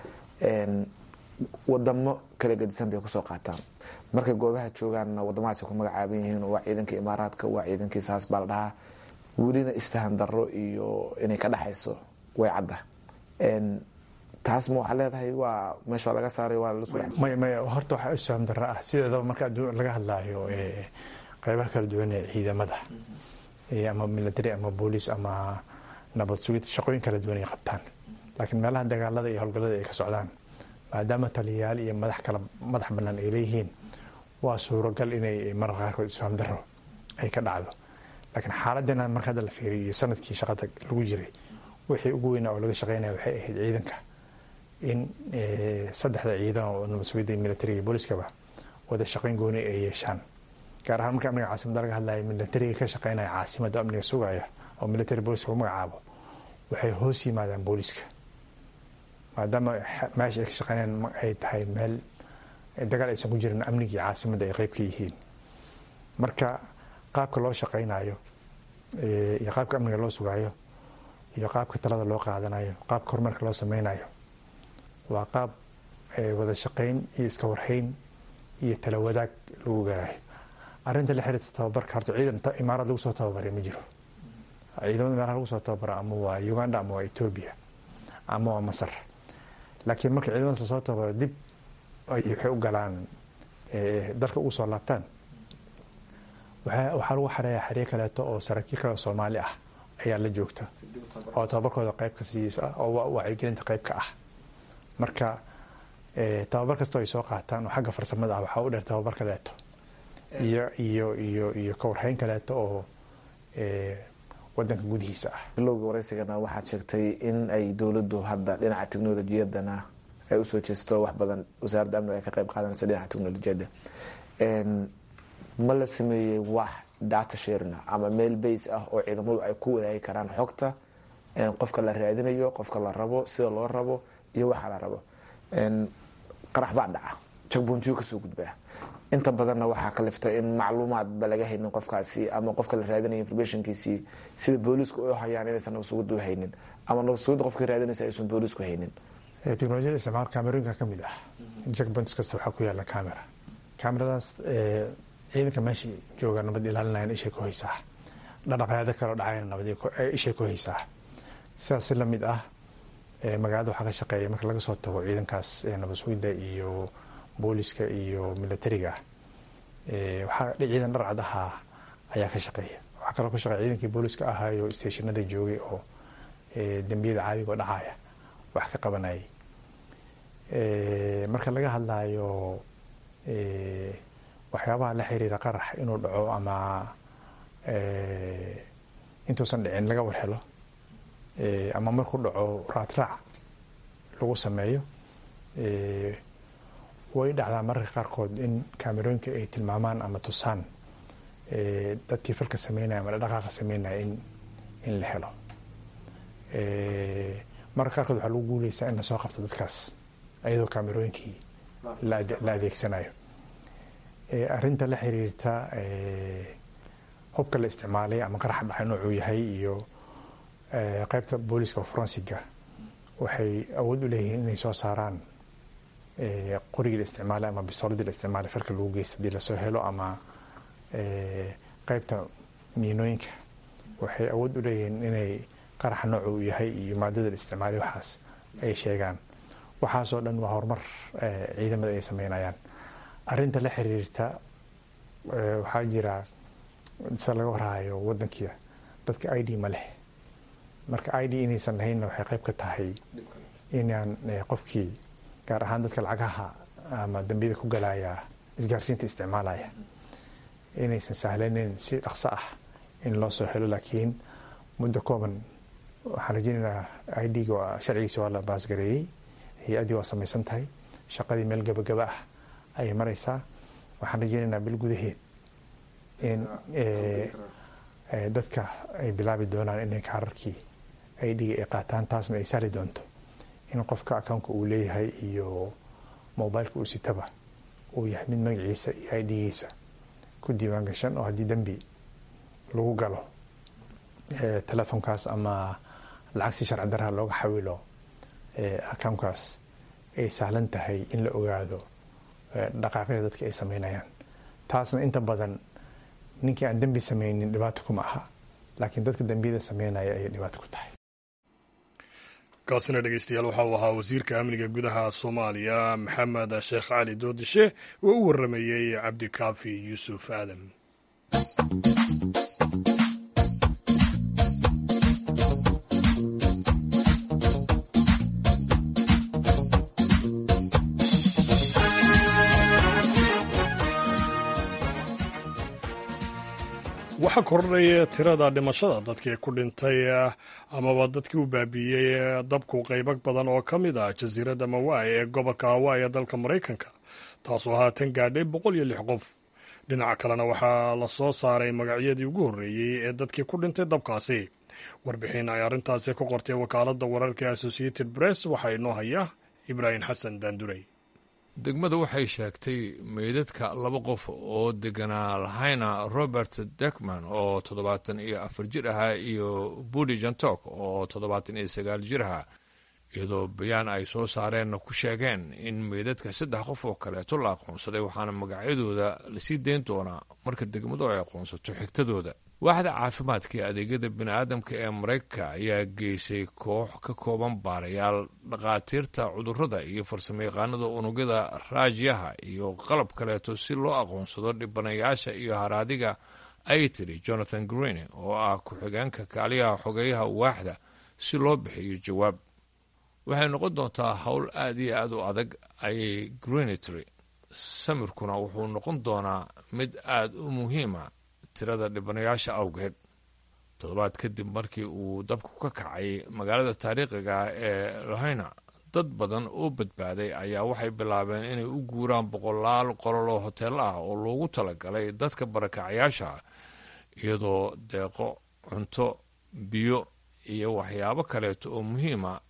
wadamo kala gedisan bay kusoo qaataan markay goobaha joogaanna wadamadaas ku magacaaban yihiin waa ciidanka imaaraadka waa ciidankii saas baa la dhahaa welina isfahan daro iyo inay ka dhexayso way cadda taas ma waxaa leedahay waa meesha laga saaray waa may may horta waxaa isfahan daro ah sideedaba marka laga hadlaayo qeybaha kala duwan ee ciidamada ama military ama booliis ama nabad sugid shaqooyin kala duwan ay qabtaan laakiin meelaha dagaalada iyo howlgallada ay ka socdaan maadaama taliyayaal iyo madax kala madax bannaan ay leeyihiin waa suuragal inay mararka qaarkood isfaam daro ay ka dhacdo laakiin xaaladdeena marka hadda la fiiriyo iyo sanadkii shaqada lagu jiray wixii ugu weynaa oo laga shaqeynaya waxay ahayd ciidanka in saddexda ciidan oo nabad sugidda militariga iyo booliskaba wada shaqayn gooni ay yeeshaan gaar ahaan marka amniga caasimada laga hadlaya militariga ka shaqeynaya caasimada amniga sugaya oo military booliska lagu magacaabo waxay hoos yimaadaan booliska maadaama meesha ay ka shaqeynayaan ay tahay meel dagaal aysan ku jirin amnigii caasimada ay qeyb ka yihiin marka qaabka loo shaqeynayo iyo qaabka amniga loo sugaayo iyo qaabka talada loo qaadanayo qaabka horumarka loo sameynayo waa qaab wada shaqeyn iyo iska warhayn iyo tala wadaag lagu garayo arrinta la xiriirta tababarka horta ciidan imaarad lagu soo tababaray ma jiro ciidamada meelaha lagu soo tababara ama waa uganda ama waa etoobiya ama waa masar laakiin marka ciidamadaas lasoo tababaro dib waxay u galaan dalka ugu soo laabtaan waxaa lagu xareeyaa xeryo kaleeto oo saraakiil kale soomaali ah ayaa la joogta oo tababarkooda qayb ka siiyeysa oo wacyigelinta qayb ka ah marka tababar kastoo ay soo qaataan oo xagga farsamada ah waxaa u dheer tababar kaleeto iyo iyo iyo iyo kawarhayn kaleeto oo wadanka gudihiisa ah bilowga waraysigana waxaad sheegtay in ay dowladdu hadda dhinaca teknolojiyadana ay usoo jeesto wax badan wasaaradda amniga ay ka qayb qaadanaysa dhinaca teknolojiyadda ma la sameeyey wax data sharina ama meel base ah oo ciidamadu ay ku wadaagi karaan xogta qofka la raadinayo qofka la rabo sida loo rabo iyo waxa la rabo qarax baa dhaca jagboontiyo kasoo gudbaa inta badanna waxaa kalifta in macluumaadba laga haynin qofkaasi ama qofka la raadinaya informationkiisii sida boolisku u hayaan inaysan nabasugidda u haynin ama nabasugidda qofka raadinaysa aysan boolisku haynin teknolojiyada isticmaal kamerooyinka ka mid ah jackpoints kasta waxaa ku yaala camera cameradaas ciidanka meesha jooga nabad ilaalinayan ishay ku haysaa dhaqdhaqaaqyada kaloo dhacayna nabad ishay ku haysaa sidaas si lamid ah magaalada waxaa ka shaqeeya marka laga soo tago ciidankaas nabad sugidda iyo booliska iyo militariga waxaa ciidan dharcad ahaa ayaa ka shaqeeya waxaa kaloo ka shaqeeya ciidankii booliska ahaayo stationada joogay oo dembiyada caadiga oo dhacaya wax ka qabanayay marka laga hadlayo waxyaabaha la xiriira qarax inuu dhaco ama intuusan dhicin laga warhelo ama markuu dhaco raadraac lagu sameeyo way dhacdaa mararka qaarkood in kaamerooyinka ay tilmaamaan ama tusaan dadkii falka sameynaya ama dhaqaaqa sameynaya in in la helo mararka qaarkood waxaa lagu guuleysaa in lasoo qabto dadkaas ayadoo kaamerooyinkii la adeegsanayo arrinta la xiriirta hubka la isticmaalay ama qaraxa dhacay noocuu yahay iyo qaybta booliska forensiga waxay awood u leeyihiin inay soo saaraan qorigii la isticmaalay ama bisooladii la isticmaalay falka lagu geysta hadii lasoo helo ama qaybta miinooyinka waxay awood u leeyihiin inay qaraxa noocu uu yahay iyo maadada la isticmaalay waxaas ay sheegaan waxaasoo dhan waa horumar ciidamada ay sameynayaan arrinta la xiriirta waxaa jira se laga warhayo wadankiia dadka i d ma leh marka i d inaysan lahaynna waxay qayb ka tahay inaan qofkii gaar ahaan dadka lacagaha ama dambiyada ku galaya isgaarsiinta isticmaalaya inaysan sahlaneyn si dhaqso ah in loo soo helo laakiin muddo kooban waxaan rajeynaynaa i d ga sharcigiisa waa la baasgareeyey hay-addii waa samaysan tahay shaqadii meel gabagaba ah ayay maraysaa waxaan rajeynaynaa bil gudaheed in dadka ay bilaabi doonaan inay kaararkii i d ga ay qaataan taasna ay sahli doonto in qofka accountka uu leeyahay iyo mobileka uu sitaba uu yahay mid magaciisa iyo i d-giisa ku diiwaan gashan oo haddii dembi lagu galo telefonkaas ama lacag si sharci daraha looga xawilo accountkaas ay sahlan tahay in la ogaado dhaqaaqyada dadka ay sameynayaan taasna inta badan ninkii aan dembi sameynin dhibaato kuma aha laakiin dadka dembiyada sameynaya ayay dhibaato ku tahay kaasina dhegeystayaal waxa uu ahaa wasiirka amniga gudaha soomaaliya maxamed sheekh cali doodishe oo u waramayey cabdikaafi yuusuf aadan waxaa kordhaya tirada dhimashada dadkii ku dhintay amaba dadkii u baabiiyey dabku qaybo badan oo ka mid ah jasiiradda mawai ee gobolka hawaii ee dalka maraykanka taasoo haatan gaadhay boqol iyo lix qof dhinaca kalena waxaa la soo saaray magacyadii ugu horreeyey ee dadkii ku dhintay dabkaasi warbixin ay arrintaasi ka qortay wakaaladda wararka associated press waxaa inoo haya ibraahim xasan daandurey degmada waxay sheegtay meydadka laba qof oo deganaa lahayna robert dekman oo toddobaatan iyo afar jir ahaa iyo budi jantok oo toddobaatan iyo sagaal jir ahaa iyadoo bayaan ay soo saareenna ku sheegeen in meydadka saddex qof oo kaleeto la aqoonsaday waxaana magacyadooda lasii dayn doonaa marka degmadu ay aqoonsato xigtadooda waaxda caafimaadka ee adeegyada bini'aadamka ee maraykanka ayaa geysay koox ka kooban baarayaal dhakhaatiirta cudurrada iyo farsamayaqaanada unugyada raajyaha iyo qalab kaleeto si loo aqoonsado dhibanayaasha iyo haraadiga ay tiri jonathan green oo ah ku-xigeenka kaaliyaha xogeyaha waaxda si loo bixiyo jawaab waxay noqon doontaa howl aad iyo aad u adag ayay greenitry samirkuna wuxuu noqon doonaa mid aad u muhiima tirada dhibanayaasha awgeed toddobaad kadib markii uu dabku ka kacay magaalada taariikhiga ee lahayna dad badan oo badbaaday ayaa waxay bilaabeen inay u guuraan boqolaal qolol oo hoteello ah oo loogu talagalay dadka barakacayaasha iyadoo deeqo cunto biyo iyo waxyaabo kaleeto oo muhiima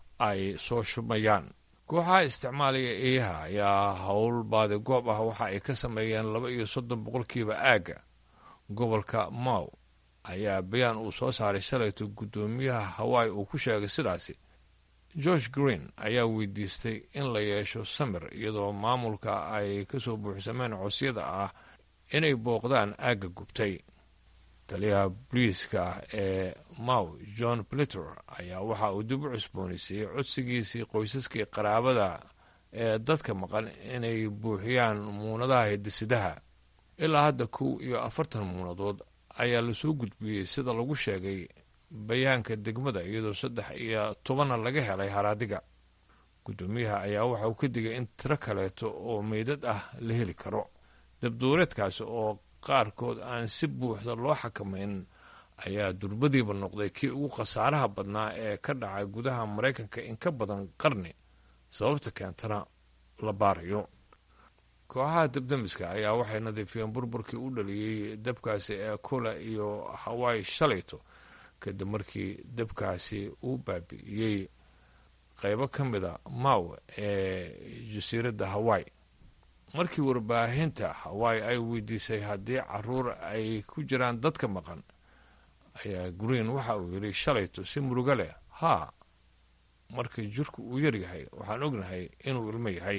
ay soo shubmayaan kooxaha isticmaalaya eeyaha ayaa howl baadi goob ah waxa ay ka sameeyeen laba iyo soddon boqolkiiba aagga gobolka maw ayaa bayaan uu soo saaray shalayto guddoomiyaha hawaii uu ku sheegay sidaasi george green ayaa weydiistay in la yeesho samir iyadoo maamulka ay ka soo buuxsameen cosyada ah inay booqdaan aagga gubtay taliyaha boliiska ee maw john blitter ayaa waxa uu dib u cusboonaysiiyey codsigiisii qoysaskii qaraabada ee dadka maqan inay buuxiyaan muunadaha hidisidaha ilaa hadda kow iyo afartan muunadood ayaa lasoo gudbiyey sida lagu sheegay bayaanka degmada iyadoo saddex iyo tobanna laga helay haraadiga guddoomiyaha ayaa waxa uu ka digay in tiro kaleeto oo meydad ah la heli karo dabduureedkaasi oo qaarkood aan si buuxda loo xakamayn ayaa durbadiiba noqday kii ugu khasaaraha badnaa ee ka dhacay gudaha maraykanka in ka badan qarni sababta keentana la baarayo kooxaha dabdamiska ayaa waxay nadiifiyeen burburkii u dhaliyey dabkaasi ee kula iyo hawaii shalayto kadib markii dabkaasi uu baabi'iyey qaybo ka mida maw ee jasiiradda hawaii markii warbaahinta hawaii ay weydiisay haddii caruur ay ku jiraan dadka maqan ayaa green waxa uu yidhi shalayto si murugo leh haa markii jirku uu yaryahay waxaan ognahay inuu ilmo yahay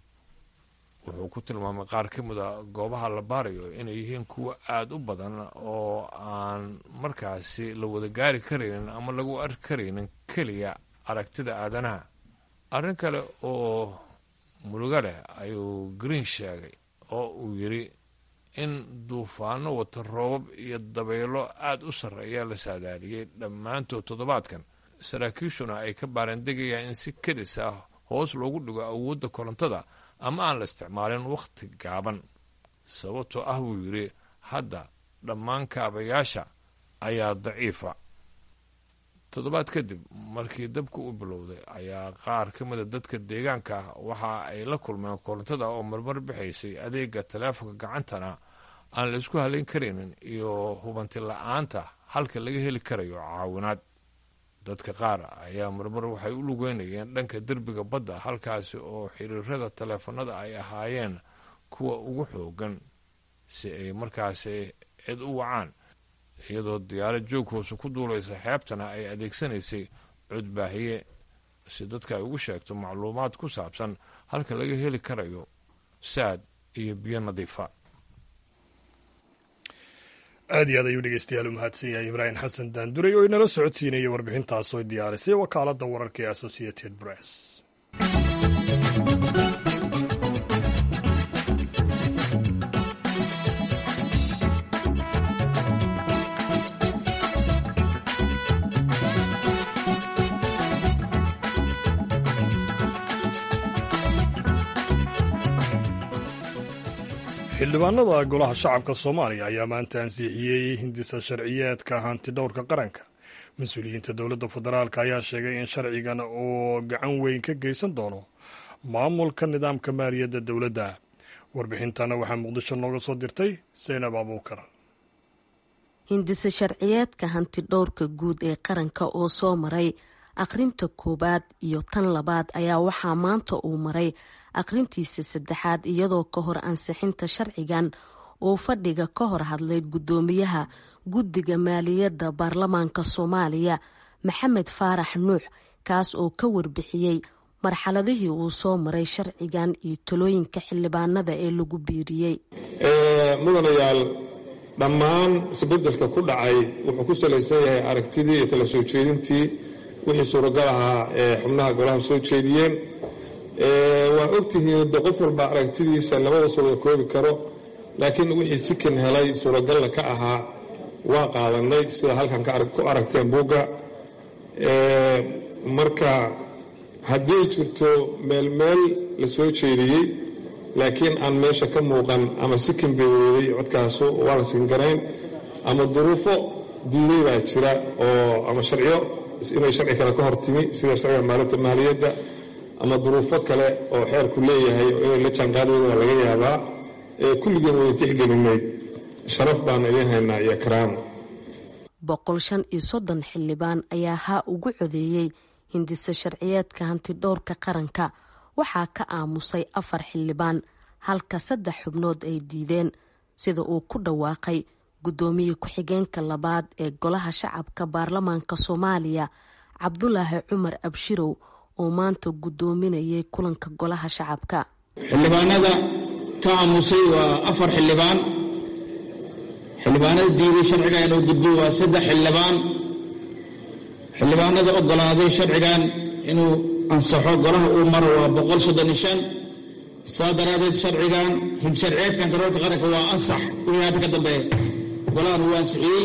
wuxuu ku tilmaamay qaar ka mida goobaha la baarayo inay yihiin kuwo aada u badan oo aan markaasi la wada gaari karaynin ama lagu arki karaynin keliya aragtida aadanaha arrin kale oo murugo leh ayuu green sheegay oo uu yidhi in duufaano wata roobab iyo dabaylo aada u sarreeya la saadaaliyey dhammaantood toddobaadkan saraakiishuna ay ka baarandegayaan in si kedis ah hoos loogu dhigo awoodda korontada ama aan la isticmaalin wakhti gaaban sababtoo ah buu yidhi hadda dhammaan kaabayaasha ayaa daciifa toddobaad kadib markii dabku u bilowday ayaa qaar ka mida dadka deegaanka ah waxa ay la kulmeen korontada oo marmar bixaysay adeega taleefonka gacantana aan la isku halayn karaynin iyo hubanti la-aanta halka laga heli karayo caawinaad dadka qaar ayaa marmar waxay u lugeynayeen dhanka derbiga badda halkaasi oo xiriirada taleefanada ay ahaayeen kuwa ugu xoogan si ay markaasi cid u wacaan iyadoo diyaarad joog hoose ku duulaysa xeebtana ay adeegsanaysay codbaahiye si dadka ay ugu sheegto macluumaad ku saabsan halka laga heli karayo saad iyo biyo nadiifa aad iyo aad ayuu dhegeystayaal u mahadsan yahay ibraahim xasan daanduray oo inala socodsiinayay warbixintaas oo diyaarisay wakaaladda wararka ee associated press xildhibaanada golaha shacabka soomaaliya ayaa maanta ansixiyey hindisa sharciyeedka hantidhowrka qaranka mas-uuliyiinta dowladda federaalk ayaa sheegay in sharcigan uu gacan weyn ka geysan doono maamulka nidaamka maaliyadda dowladda warbixintana waxaa muqdisho nooga soo dirtay seynab abuukar hindise sharciyeedka hantidhowrka guud ee qaranka oo soo maray akhrinta koowaad iyo tan labaad ayaa waxaa maanta uu maray akhrintiisa saddexaad iyadoo ka hor ansixinta sharcigan uu fadhiga ka hor hadlay guddoomiyaha guddiga maaliyadda baarlamaanka soomaaliya maxamed faarax nuux kaas oo ka warbixiyey marxaladihii uu soo maray sharcigan iyo talooyinka xildhibaanada ee lagu biiriyey mudanayaal dhammaan isbedelka ku dhacay wuxuu ku salaysan yahay aragtidii iyo kala soo jeedintii wixii suuragal ahaa ee xubnaha golaha soo jeediyeen waa ogtihiin de qof walba aragtidiisa labada soo wada koobi karo laakiin wixii sikan helay suuragalna ka ahaa waa qaadanay sida halkan ku aragteen buugga marka haddii jirto meel meel la soo jeediyey laakiin aan meesha ka muuqan ama sikan bay weeday codkaasu waa la singarayn ama duruufo diiday baa jira oo ama sharciyo inay sharci kale ka hortimi sida sharciga maalinta maaliyadda ama duruufo kale oo xeerku leeyahay oo inay la jaanqaadooda waa laga yaabaa kulligeen wada tixgelinay sharaf baan idiin haynaa iyo karaamo boqol shan iyo soddon xildhibaan ayaa haa ugu codeeyey hindise sharciyeedka hantidhowrka qaranka waxaa ka aamusay afar xildhibaan halka saddex xubnood ay diideen sida uu ku dhawaaqay guddoomiye ku-xigeenka labaad ee golaha shacabka baarlamaanka soomaaliya cabdulaahi cumar abshirow oo maanta guddoominayay kulanka golaha shacabka xildhibaanada ka aamusay waa afar xildhibaan xildhibaanada diiday sharciga inuu gudbo waa saddex xildhibaan xildhibaanada ogolaaday sharcigan inuu ansaxo golaha uu maro waa boqol soddon iyo shan saa daraadeed sharcigan hidsharciyeedkan daroorka qaranka waa ansax wixii hadda ka dambeeya golahan wuu ansixiyey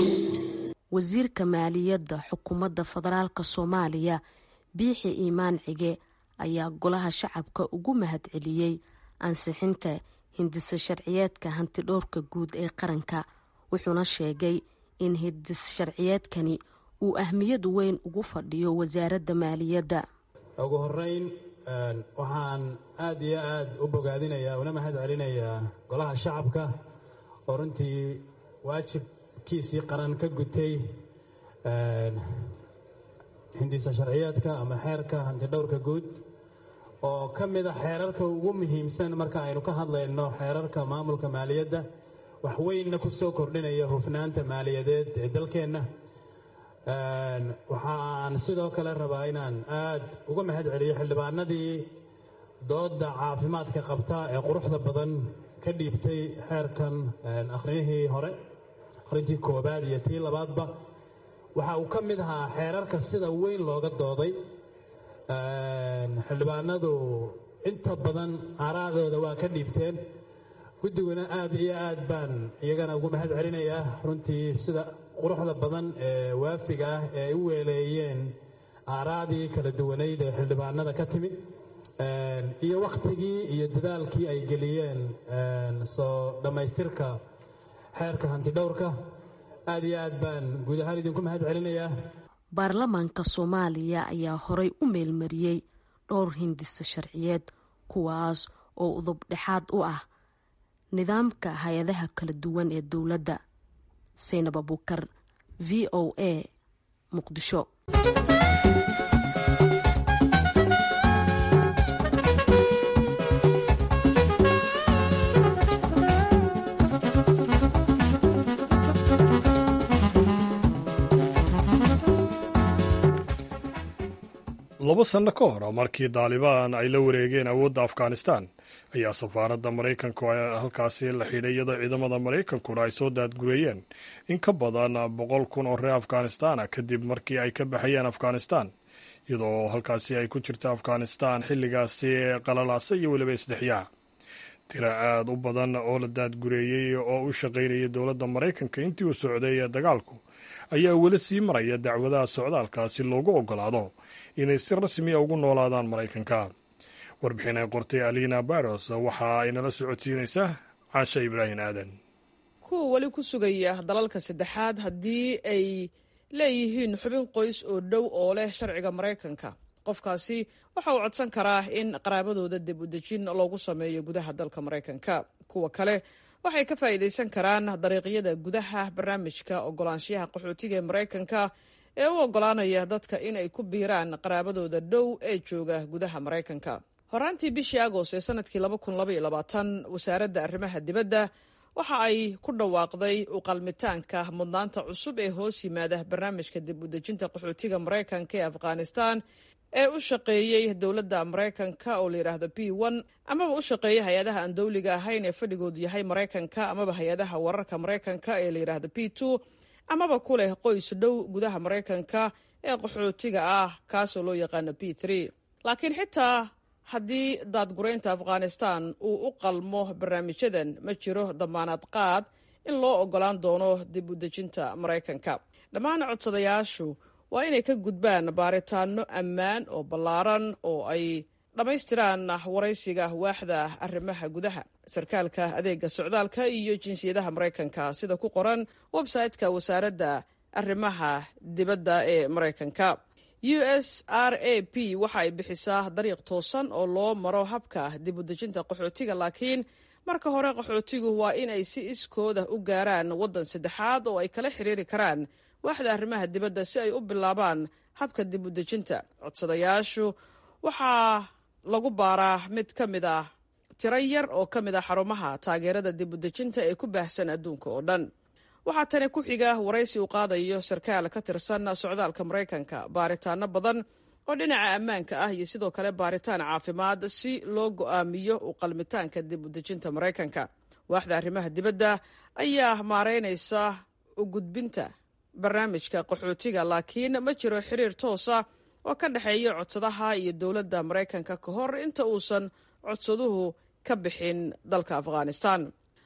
wasiirka maaliyadda xukuumadda federaalka soomaaliya biixi iimaan cige ayaa golaha shacabka ugu mahadceliyey ansixinta hindisa sharciyeedka hantidhowrka guud ee qaranka wuxuuna sheegay in hindis sharciyeedkani uu ahmiyad weyn ugu fadhiyo wasaaradda maaliyadda ugu horeyn waxaan aada iyo aada u bogaadinayaa una mahad celinayaa golaha shacabka oo runtii waajibkiisii qaran ka gutay hindisa sharciyeedka ama xeerka hantidhowrka guud oo ka mid a xeerarka ugu muhiimsan marka aynu ka hadlayno xeerarka maamulka maaliyadda wax weynna ku soo kordhinaya hufnaanta maaliyadeed ee dalkeenna waxaan sidoo kale rabaa inaan aad uga mahad celiyo xildhibaanadii doodda caafimaadka qabta ee quruxda badan ka dhiibtay xeerkan akhriyihii hore akhrintii koobaad iyo tii labaadba waxa uu ka mid ahaa xeerarka sida weyn looga dooday xildhibaanadu inta badan aaraadooda waa ka dhiibteen guddiguna aad iyo aad baan iyagana ugu mahad celinayaa runtii sida quruxda badan ee waafiga ah ee ay u weeleeyeen aaraadii kala duwanayd ee xildhibaanada ka timid iyo wakhtigii iyo dadaalkii ay geliyeen soo dhammaystirka xeerka hantidhowrka aad iyo aad baan guud ahaan idinku mahad celinayaa baarlamaanka soomaaliya ayaa horay u meelmariyey dhowr hindisa sharciyeed kuwaas oo udub dhexaad u ah nidaamka hay-adaha kala duwan ee dowladda saynab abukar v o a muqdisho laba sanno ka hor markii daalibaan ay la wareegeen awoodda afghanistan ayaa safaaradda maraykanku halkaasi la xidhay iyadoo ciidamada maraykankuna ay soo daadgureeyeen in ka badan boqol kun oo reer afghanistana kadib markii ay ka baxayeen afghanistan iyadoo halkaasi ay ku jirta afghanistan xilligaasi qalalaasa iyo weliba isdhexyaa tira aad u badan oo la daadgureeyey oo u shaqaynaya dowladda maraykanka intii uu socday dagaalku ayaa weli sii maraya dacwadaha socdaalka si loogu ogolaado inay si rasmiya ugu noolaadaan maraykanka warbixin ay qortay alina baros waxa ay nala socodsiinaysaa caasha ibraahim aadan kuwa weli ku sugaya dalalka saddexaad haddii ay leeyihiin xubin qoys oo dhow oo leh sharciga maraykanka qofkaasi waxa uu codsan karaa in qaraabadooda dib u dejin loogu sameeyo gudaha dalka maraykanka kuwa kale waxay ka faa'iidaysan karaan dariiqyada gudaha barnaamijka ogolaanshiyaha qaxootiga ee maraykanka ee u ogolaanaya dadka in ay ku biiraan qaraabadooda dhow ee jooga gudaha maraykanka horaantii bishii agost ee sanadkii wasaaradda arrimaha dibadda waxa ay ku dhawaaqday u qalmitaanka mudnaanta cusub ee hoos yimaada barnaamijka dib u dejinta qaxootiga maraykanka ee afghanistan ee u shaqeeyey dowladda maraykanka oo layidhaahdo b n amaba u shaqeeya hay-adaha aan dowliga ahayn ee fadhigoodu yahay maraykanka amaba hay-adaha wararka maraykanka ee layidhaahdo b two amaba ku leh qoys dhow gudaha maraykanka ee qaxootiga ah kaasoo loo yaqaano b three laakiin xitaa haddii daadguraynta afghanistan uu u qalmo barnaamijyadan ma jiro damaanad qaad in loo ogolaan doono dib u dejinta maraykanka dhammaan codsadayaashu waa inay ka gudbaan baaritaano ammaan oo ballaaran oo ay dhammaystiraan waraysiga waaxda arrimaha gudaha sarkaalka adeega socdaalka iyo jinsiyadaha maraykanka sida ku qoran website-ka wasaaradda arrimaha dibadda ee maraykanka u s r a p waxa ay bixisaa dariiq toosan oo loo maro habka dib u dejinta qaxootiga laakiin marka hore qaxootigu waa inay si iskooda u gaaraan waddan saddexaad oo ay kala xiriiri karaan waaxda arrimaha dibadda si ay u bilaabaan habka dib u dejinta codsadayaashu waxaa lagu baaraa mid ka mid ah tiro yar oo ka mid ah xarumaha taageerada dib u dejinta ee ku baahsan adduunka oo dhan waxaa tani ku xiga waraysi uu qaadayo sarkaal ka tirsan socdaalka maraykanka baaritaano badan oo dhinaca ammaanka ah iyo sidoo kale baaritaan caafimaad si loo go'aamiyo u qalmitaanka dib u dejinta maraykanka waaxda arrimaha dibadda ayaa maareynaysa u gudbinta barnaamijka qaxootiga laakiin ma jiro xiriir toosa oo ka dhexeeya codsadaha iyo dowladda maraykanka ka hor inta uusan codsaduhu ka bixin dalka afghanistan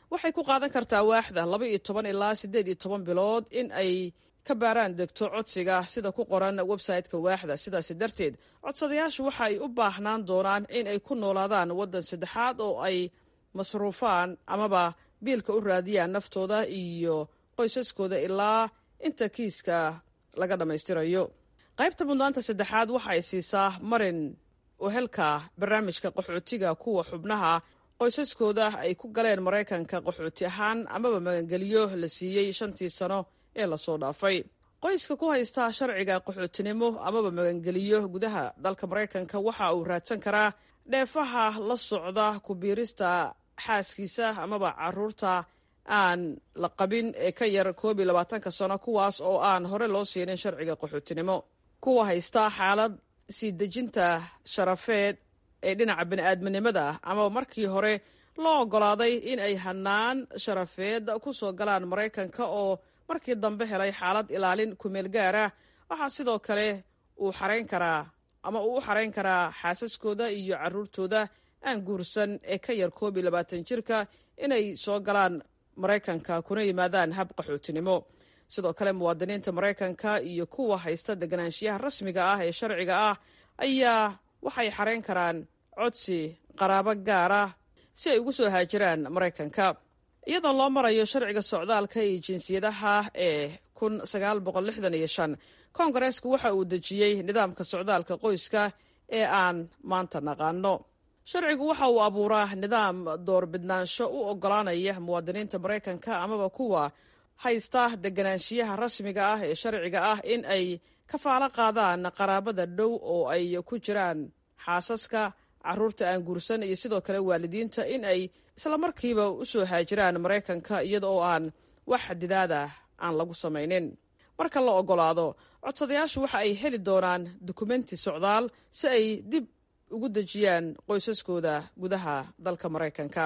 waxay ku qaadan kartaa waaxda laba iyo toban ilaa siddeed iyo toban bilood in ay ka baaraan degto codsiga sida ku qoran website-ka waaxda sidaasi darteed codsadayaashu waxa ay u baahnaan doonaan in ay ku noolaadaan waddan saddexaad oo ay masruufaan amaba biilka u raadiyaan naftooda iyo qoysaskooda ilaa inta kiiska laga dhammaystirayo qaybta mudnaanta saddexaad waxa ay siisaa marin uhelka barnaamijka qaxootiga kuwa xubnaha qoysaskooda ay ku galeen maraykanka qaxooti ahaan amaba magangeliyo la siiyey shantii sano ee lasoo dhaafay qoyska ku haysta sharciga qaxootinimo amaba magangeliyo gudaha dalka maraykanka waxa uu raadsan karaa dheefaha la socda ku biirista xaaskiisa amaba caruurta aan la qabin ee ka yar koob iyo labaatanka sano kuwaas oo aan hore loo siinin sharciga qaxootinimo kuwa haysta xaalad sii dejinta sharafeed ee dhinaca bani-aadminimada amaba markii hore loo oggolaaday in ay hanaan sharafeed ku soo galaan maraykanka oo markii dambe helay xaalad ilaalin kumeel gaara waxaa sidoo kale uu xarayn karaa ama uu u xarayn karaa xaasaskooda iyo caruurtooda aan guursan ee ka yar koob iyo labaatan jirka inay soo galaan maraykanka kuna yimaadaan hab qaxootinimo sidoo kale muwaadiniinta maraykanka iyo kuwa haysta deganaanshiyaha rasmiga ah ee sharciga ah ayaa waxay xarayn karaan codsi qaraabo gaar ah si ay ugu soo haajiraan maraykanka iyadoo loo marayo sharciga socdaalka iyo jinsiyadaha ee kun sagaal boqol lixdan iyo shan koongareesku waxa uu dejiyey nidaamka socdaalka qoyska ee aan maanta naqaano sharcigu waxa uu abuuraa nidaam doorbidnaansho u oggolaanaya muwaadiniinta maraykanka amaba kuwa haysta deganaanshiyaha rasmiga ah ee sharciga ah in ay kafaalo qaadaan qaraabada dhow oo ay ku jiraan xaasaska caruurta aan guursan iyo sidoo kale waalidiinta in ay islamarkiiba u soo haajiraan maraykanka iyada oo aan wax xadidaada aan lagu samaynin marka la oggolaado codsadayaashu waxa ay heli doonaan dukumenti socdaal si ay dib ugu dejiyaan qoysaskooda gudaha dalka maraykanka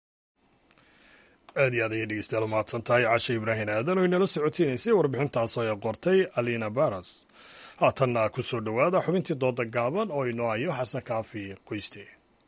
aad iyo aad ayay dhegeystayaal umahadsan tahay cashe ibraahim aadan oo inala socotiinaysay warbixintaasoo ay qortay alina baras haatanna ku soo dhowaada xubintii dooda gaaban oo inoo hayo xasan kaafi qoyste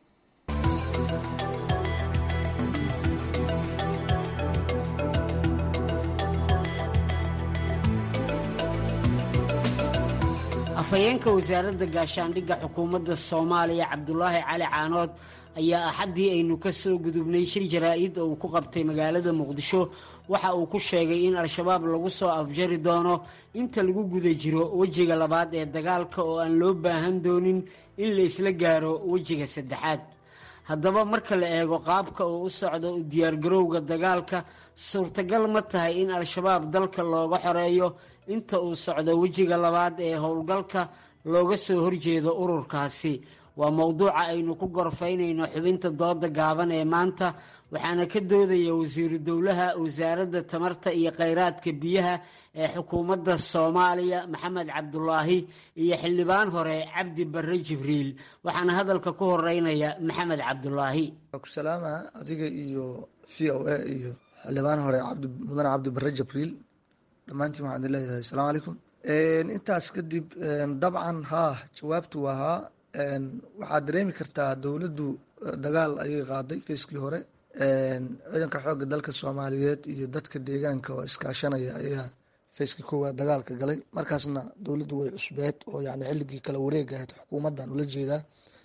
afhayeenka wasaaradda gaashaandhigga xukuumadda soomaaliya cabdulaahi cali caanood ayaa axaddii aynu ka soo gudubnay shir jaraa-id oo uu ku qabtay magaalada muqdisho waxa uu ku sheegay in al-shabaab lagu soo afjari doono inta lagu guda jiro wejiga labaad ee dagaalka oo aan loo baahan doonin in la isla gaaro wejiga saddexaad haddaba marka la eego qaabka uu u socdo u diyaargarowga dagaalka suurtagal ma tahay in al-shabaab dalka looga xoreeyo inta uu socdo wejiga labaad ee howlgalka looga soo horjeedo ururkaasi waa mowduuca aynu ku gorfaynayno xubinta dooda gaaban ee maanta waxaana ka doodaya wasiiru dowlaha wasaaradda tamarta iyo kheyraadka biyaha ee xukuumadda soomaaliya maxamed cabdulaahi iyo xildhibaan hore cabdi barre jibriil waxaana hadalka ku horeynaya maxamed cabdulaahi salaama adiga iyo v o a iyo xildhibaan hore mudane cabdi barre jibriil dhammaantiin waxaan idin leeyahay asalaamu calaykum intaas kadib dabcan haa jawaabtu waa haa waxaad dareemi kartaa dowladdu dagaal ayay qaaday feyskii hore ciidanka xoogga dalka soomaaliyeed iyo dadka deegaanka oo iskaashanaya ayaa feyskii koowaad dagaalka galay markaasna dowladdu way cusbeed oo yani xilligii kala wareega ahayd xukuumaddan ula jeedaa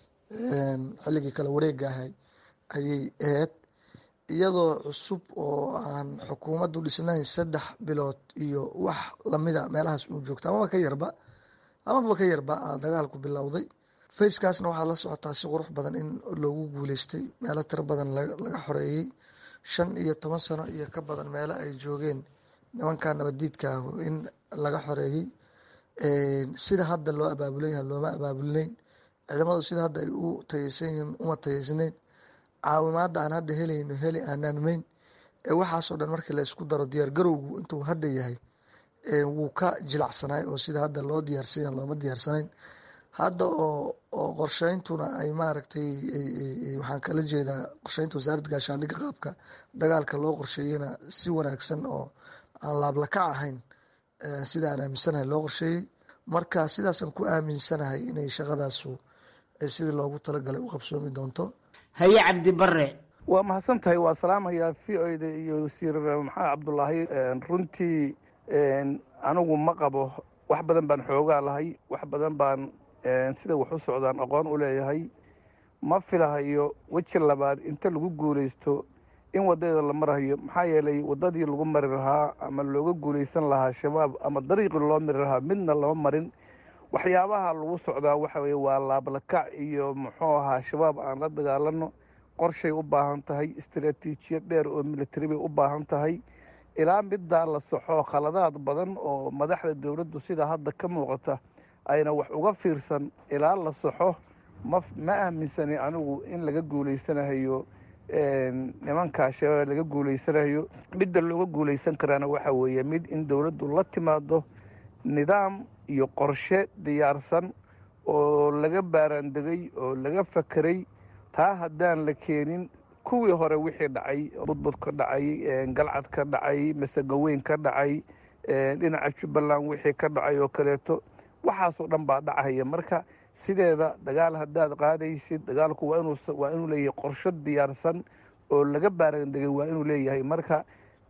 xilligii kala wareega ahay ayay ahayd iyadoo cusub oo aan xukuumaddu dhisnayn saddex bilood iyo wax lamida meelahaas uu joogta amaba ka yarba amaba ka yarba dagaalku bilowday fayskaasna waxaad la socotaa si qurux badan in loogu guuleystay meelo tiro badan laga xoreeyey shan iyo toban sano iyo ka badan meelo ay joogeen nimanka nabadiidka ah in laga xoreeyey sida hadda loo abaabulan yaha looma abaabulinayn ciidamadu sida hadda ay u tayeysan yihiin uma tayeysnayn caawimaadda aan hadda helayno heli aanaan mayn waxaasoo dhan markii la isku daro diyaar garowgu intuu hadda yahay wuu ka jilacsanaay oo sida hadda loo diyaarsanya looma diyaarsanayn hadda oo oo qorsheyntuna ay maaragtay waxaan kala jeedaa qorsheynta wasaaradda gaashaandhigga qaabka dagaalka loo qorsheeyena si wanaagsan oo aan laablakac ahayn sida aan aaminsanahay loo qorsheeyey marka sidaasaan ku aaminsanahay inay shaqadaasu sidii loogu talagalay u qabsoomi doonto haye cabdi bare waa mahadsan tahay waa salaamayaa v o da iyo wasiir maxamed cabdulaahi runtii anigu ma qabo wax badan baan xoogaa lahay wax badan baan sida wax u socdaan aqoon u leeyahay ma filahayo weji labaad inta lagu guulaysto in wadadeeda la marahayo maxaa yeelay wadadii lagu mari lahaa ama looga guulaysan lahaa shabaab ama dariiqii loo mari lahaa midna lama marin waxyaabaha lagu socdaa waxa weye waa laablakac iyo muxuu ahaa shabaab aan la dagaalano qorshay u baahan tahay istaraatiijiyad dheer oo military bay u baahan tahay ilaa middaa la soxo khaladaad badan oo madaxda dowladdu sida hadda ka muuqata ayna wax uga fiirsan ilaa la soxo ma ma aaminsani anigu in laga guulaysanahayo nimankaa shabaab laga guulaysanayo midda looga guulaysan karaana waxa weeye mid in dowladdu la timaado nidaam iyo qorshe diyaarsan oo laga baaraandegay oo laga fakeray taa haddaan la keenin kuwii hore wixii dhacay budbud ka dhacay galcad ka dhacay masegaweyn ka dhacay dhinaca jubbaland wixii ka dhacay oo kaleeto waxaasoo dhan baa dhacaya marka sideeda dagaal haddaad qaadaysid dagaalku waa inuu waa inuu leeyahay qorsho diyaarsan oo laga baarandegay waa inuu leeyahay marka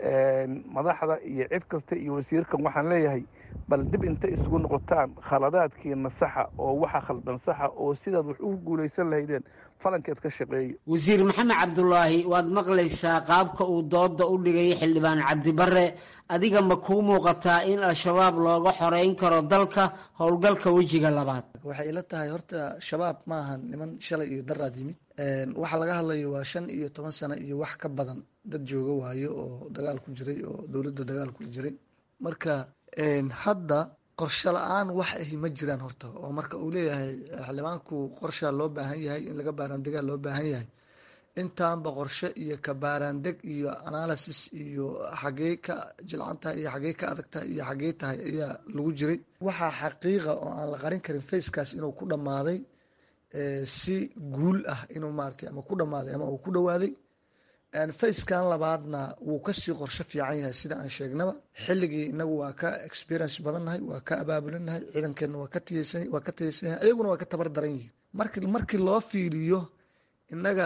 madaxda iyo cid kasta iyo wasiirkan waxaan leeyahay bal dib inta isugu noqotaan khaladaadkiina saxa oo waxa khaldan saxa oo sidaad wax ugu guulaysan lahaydeen falankeed ka shaqeeyo wasiir maxamed cabdulaahi waad maqlaysaa qaabka uu dooda u dhigay xildhibaan cabdibare adiga ma kuu muuqataa in al-shabaab looga xoreyn karo dalka howlgalka wejiga labaad waxay ila tahay horta shabaab ma ahan niman shalay iyo daraad yimid waxa laga hadlayo waa shan iyo toban sano iyo wax ka badan dad jooga waayo oo dagaal ku jiray oo dowladda dagaal ku jiray marka hadda qorshe la-aan wax ahi ma jiraan horta oo marka uu leeyahay xildhibaanku qorshaa loo baahan yahay in laga baaraandegaa loo baahan yahay intaanba qorshe iyo ka baaraandeg iyo analysis iyo xagee ka jilcan tahay iyo xagee ka adag tahay iyo xagee tahay ayaa lagu jiray waxaa xaqiiqa oo aan la qarin karin facekaas inuu ku dhammaaday si guul ah inuu maaragtay ama ku dhammaaday ama uu ku dhowaaday facekan labaadna wuu kasii qorsho fiican yahay sida aan sheegnaba xilligii inagu waa ka experience badannahay waa ka abaabulinahay ciidankeenna waa ka tiyeysan waa ka tiyeysan yahay ayaguna waa ka tabar daran yihiin marki markii loo fiiriyo innaga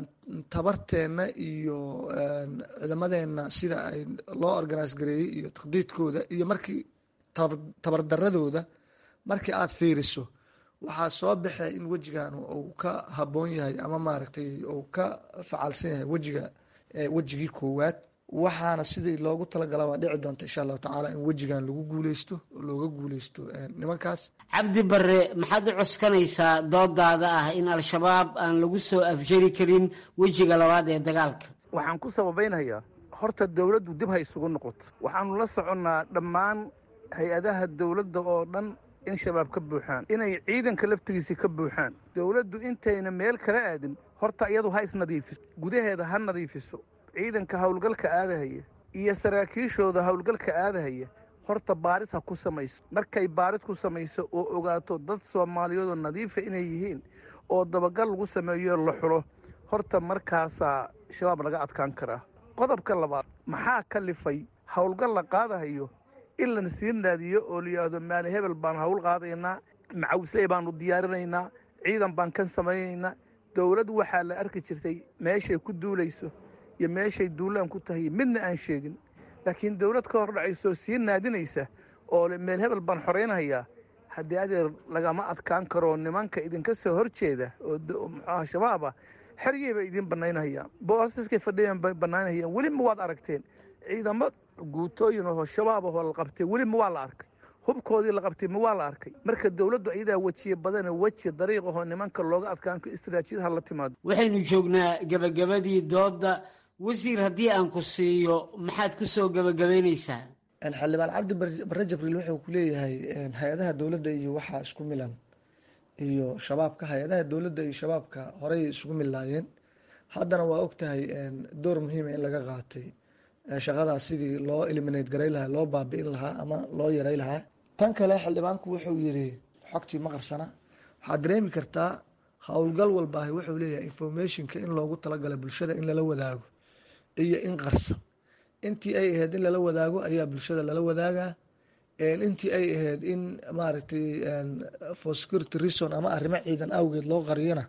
tabarteenna iyo ciidamadeenna sida ay loo organise gareeyey iyo taqdiidkooda iyo markii tabardaradooda markii aada fiiriso waxaa soo baxay in wejigan uu ka haboon yahay ama maaragtay uu ka facaalsan yahay wejiga wejigii koowaad waxaana sidii loogu talagala waa dhici doonta insha allahu tacaala in wejigan lagu guuleysto oo looga guuleysto nimankaas cabdi bare maxaad u cuskanaysaa doodaada ah in al-shabaab aan lagu soo afjari karin wejiga labaad ee dagaalka waxaan ku sababaynayaa horta dowladdu dib ha isugu noqoto waxaanu la soconnaa dhammaan hay-adaha dowladda oo dhan in shabaab ka buuxaan inay ciidanka laftigiisii ka buuxaan dowladdu intayna meel kala aadin horta iyadu ha isnadiifiso gudaheeda ha nadiifiso ciidanka howlgalka aadahaya iyo saraakiishooda howlgalka aadahaya horta baaris ha ku samayso markay baaris ku samayso oo ogaato dad soomaaliyeedoo nadiifa inay yihiin oo dabagal lagu sameeyo la xulo horta markaasaa shabaab laga adkaan karaa qodobka labaad maxaa kalifay howlgal la qaadahayo in lana sii naadiyo oo la yidhaahdo maali hebel baan hawl qaadaynaa macawisley baanu diyaarinaynaa ciidan baan kan samaynaynaa dowlad waxaa la arki jirtay meeshay ku duulayso iyo meeshay duulaan ku tahay midna aan sheegin laakiin dowlad ka hor dhacayso sii naadinaysa oo meel hebel baan xoraynahayaa haddii adeer lagama adkaan karo nimanka idinka soo horjeeda oo muxuaha shabaaba xeryey bay idiin banaynahayaan boosaskay fadhiyan bay banaynahayaan weli ma waad aragteen ciidamo guutooyin oo shabaab ahoo la qabtay weli ma waa la arkay hubkoodii la qabtay ma waa la arkay marka dowladdu ayadaa wejiye badane weji dariiq ahoo nimanka looga adkaan istaraatiijiyad ha la timaado waxaynu joognaa gebagabadii dooda wasiir haddii aan ku siiyo maxaad ku soo gebagabaynaysaa xildhibaan cabdi bare jibriil wuxuu ku leeyahay hay-adaha dowladda iyo waxaa isku milan iyo shabaabka hay-adaha dowladda iyo shabaabka horey isugu milaayeen haddana waa ogtahay door muhiima in laga qaatay shaqadaas sidii loo eliminate garay lahaa loo baabi'in lahaa ama loo yaray lahaa tan kale xildhibaanku wuxuu yiri xogtii ma qarsana waxaad dareemi kartaa howlgal walbaahi wuxuu leeyahay informationka in loogu talagalay bulshada in lala wadaago iyo in qarsan intii ay ahayd in lala wadaago ayaa bulshada lala wadaagaa intii ay ahayd in maaragtay for security reason ama arrimo ciidan awgeed loo qariyana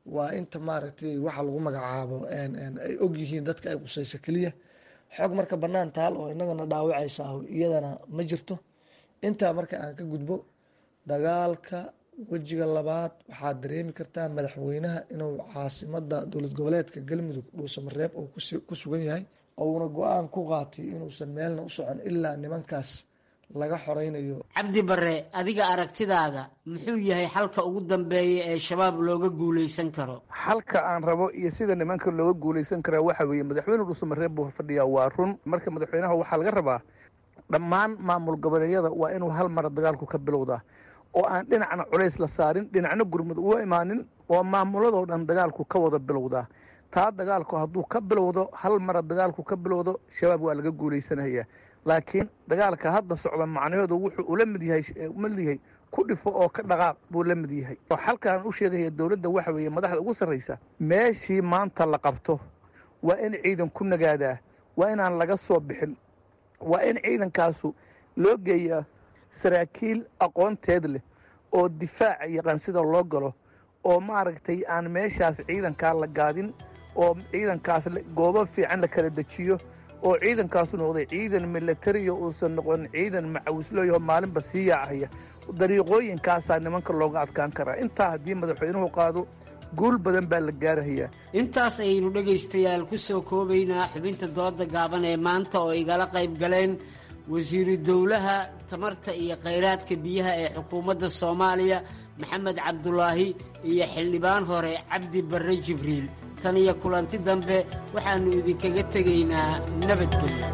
waa inta maaragtay waxa lagu magacaabo ay og yihiin dadka ay qusayso keliya xog marka bannaan taal oo inagana dhaawacaysa iyadana ma jirto intaa marka aan ka gudbo dagaalka wejiga labaad waxaad dareemi kartaa madaxweynaha inuu caasimada dowlad goboleedka galmudug dhuusamareeb uu ku sugan yahay ouna go-aan ku qaatay inuusan meelna u socon ilaa nimankaas laga xoreynayo cabdi bare adiga aragtidaada muxuu yahay xalka ugu dambeeya ee shabaab looga guuleysan karo xalka aan rabo iyo sida nimanka looga guuleysan karaa waxa weeye madaxweyne dhuusamareeb buu fadhiyaa waa run marka madaxweynaha waxaa laga rabaa dhammaan maamul goboleedyada waa inuu hal mara dagaalku ka bilowdaa oo aan dhinacna culays la saarin dhinacna gurmud uga imaanin oo maamuladoo dhan dagaalku ka wada bilowdaa taa dagaalku hadduu ka bilowdo hal mara dagaalku ka bilowdo shabaab waa laga guuleysanayaa laakiin dagaalka hadda socda macnahoodu wuxuu ula mid yahay mid yahay ku dhifo oo ka dhaqaaq buu la mid yahay oo xalkaan u sheegaya dowladda waxa weeye madaxda ugu sarraysa meeshii maanta la qabto waa in ciidan ku nagaadaa waa inaan laga soo bixin waa in ciidankaasu loo geeyaa saraakiil aqoonteed leh oo difaaca yaqaan sida loo galo oo maaragtay aan meeshaas ciidankaa la gaadin oo ciidankaas goobo fiican la kala dejiyo oo ciidankaasu noqday ciidan milatariya uusan noqon ciidan macawislooyaho maalinba sii yaacaya dariiqooyinkaasaa nimanka looga adkaan karaa intaa haddii madaxweynuhu qaado guul badan baa la gaarahayaa intaas ayaynu dhegaystayaal ku soo koobaynaa xubinta dooda gaaban ee maanta oo igala qayb galeen wasiiru dowlaha tamarta iyo khayraadka biyaha ee xukuumadda soomaaliya maxamed cabdulaahi iyo xildhibaan hore cabdi barre jibriil tan iyo kulanti dambe waxaannu idinkaga tegaynaa nabadgelyo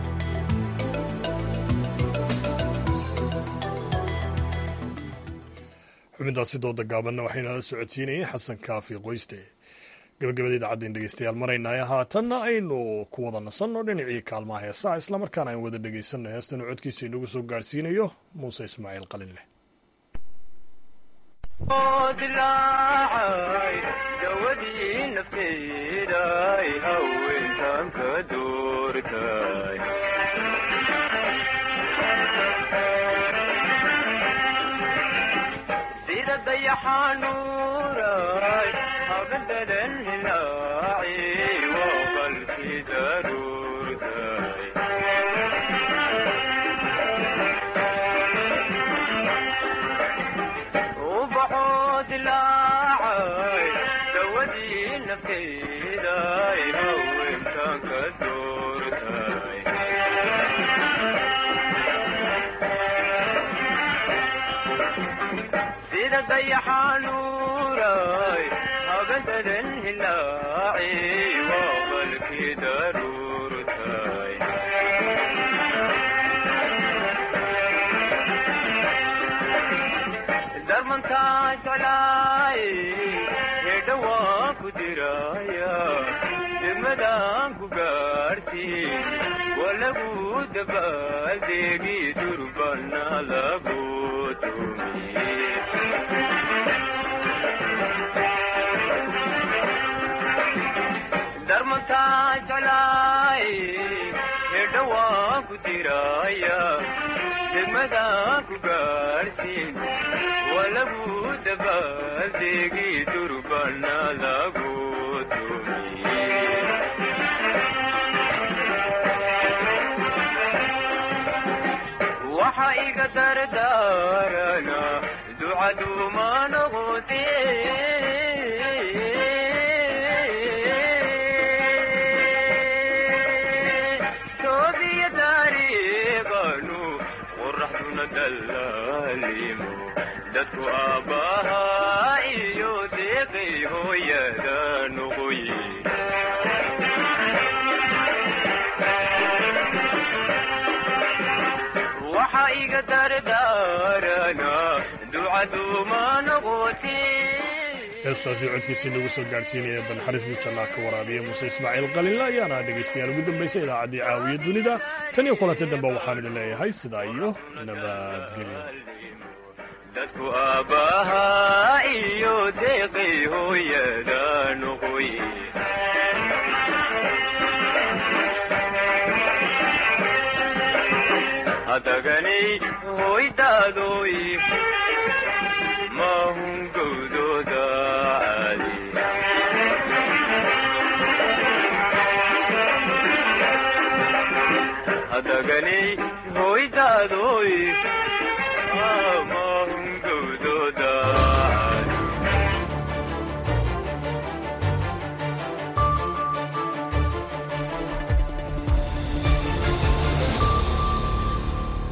xubintaasi dooda gaabanna waxaynala socodsiinayay xasan kaafi qoyste gabagabada idaacaddaen dhegeystayaal maraynaayo haatanna aynu ku wada nasanno dhinacii kaalmaha heesaha islamarkaana aan wada dhegeysanno heestan uu codkiisa inagu soo gaarhsiinayo muuse ismaaciil qalinleh dawadii nafteeday haweentan ka doortay sida dayaxanuuray habadadan hilaaci waa qalki daruurtay ubaxoo dilaacay dawadii nafteeday haweentan ka doortay sida dayaxanuuray habadadan hilaaci waa qalki daruurtay darmantaa jeclaay hedha waa ku diraya degmadaan ku gaarhsiin waa lagu dabaaldeegi durbana lagu tumi darmantaa jeclaay hedha waa ku diraya degmadaan ku gaarhsiin waa lagu dabaaldeegi durbana lagu tumi waxa iga dardaarana ducaduuma noqote toobiya taariiqanu qoraxduna dallaalimo dadku aabbahaa iyo deeqay hooyada noqoye waxa iga dardaarana ducaduuma noqote heestaasi codkiisa inagu soo gaadhsiinaya banxariistii jannaa ka waraabiya muuse ismaaciil qalinle ayaana dhegaystayaal ugu dambaysa idaacaddii caawiya dunida tan iyo kulanta dambe waxaan idin leeyahay sidaa iyo nabadgelyo dadku aabbahaa iyo deeqay hooyada noqoye hadaganay hoydaadoy mahun gowdooda caadi daganay hoydaadoy ama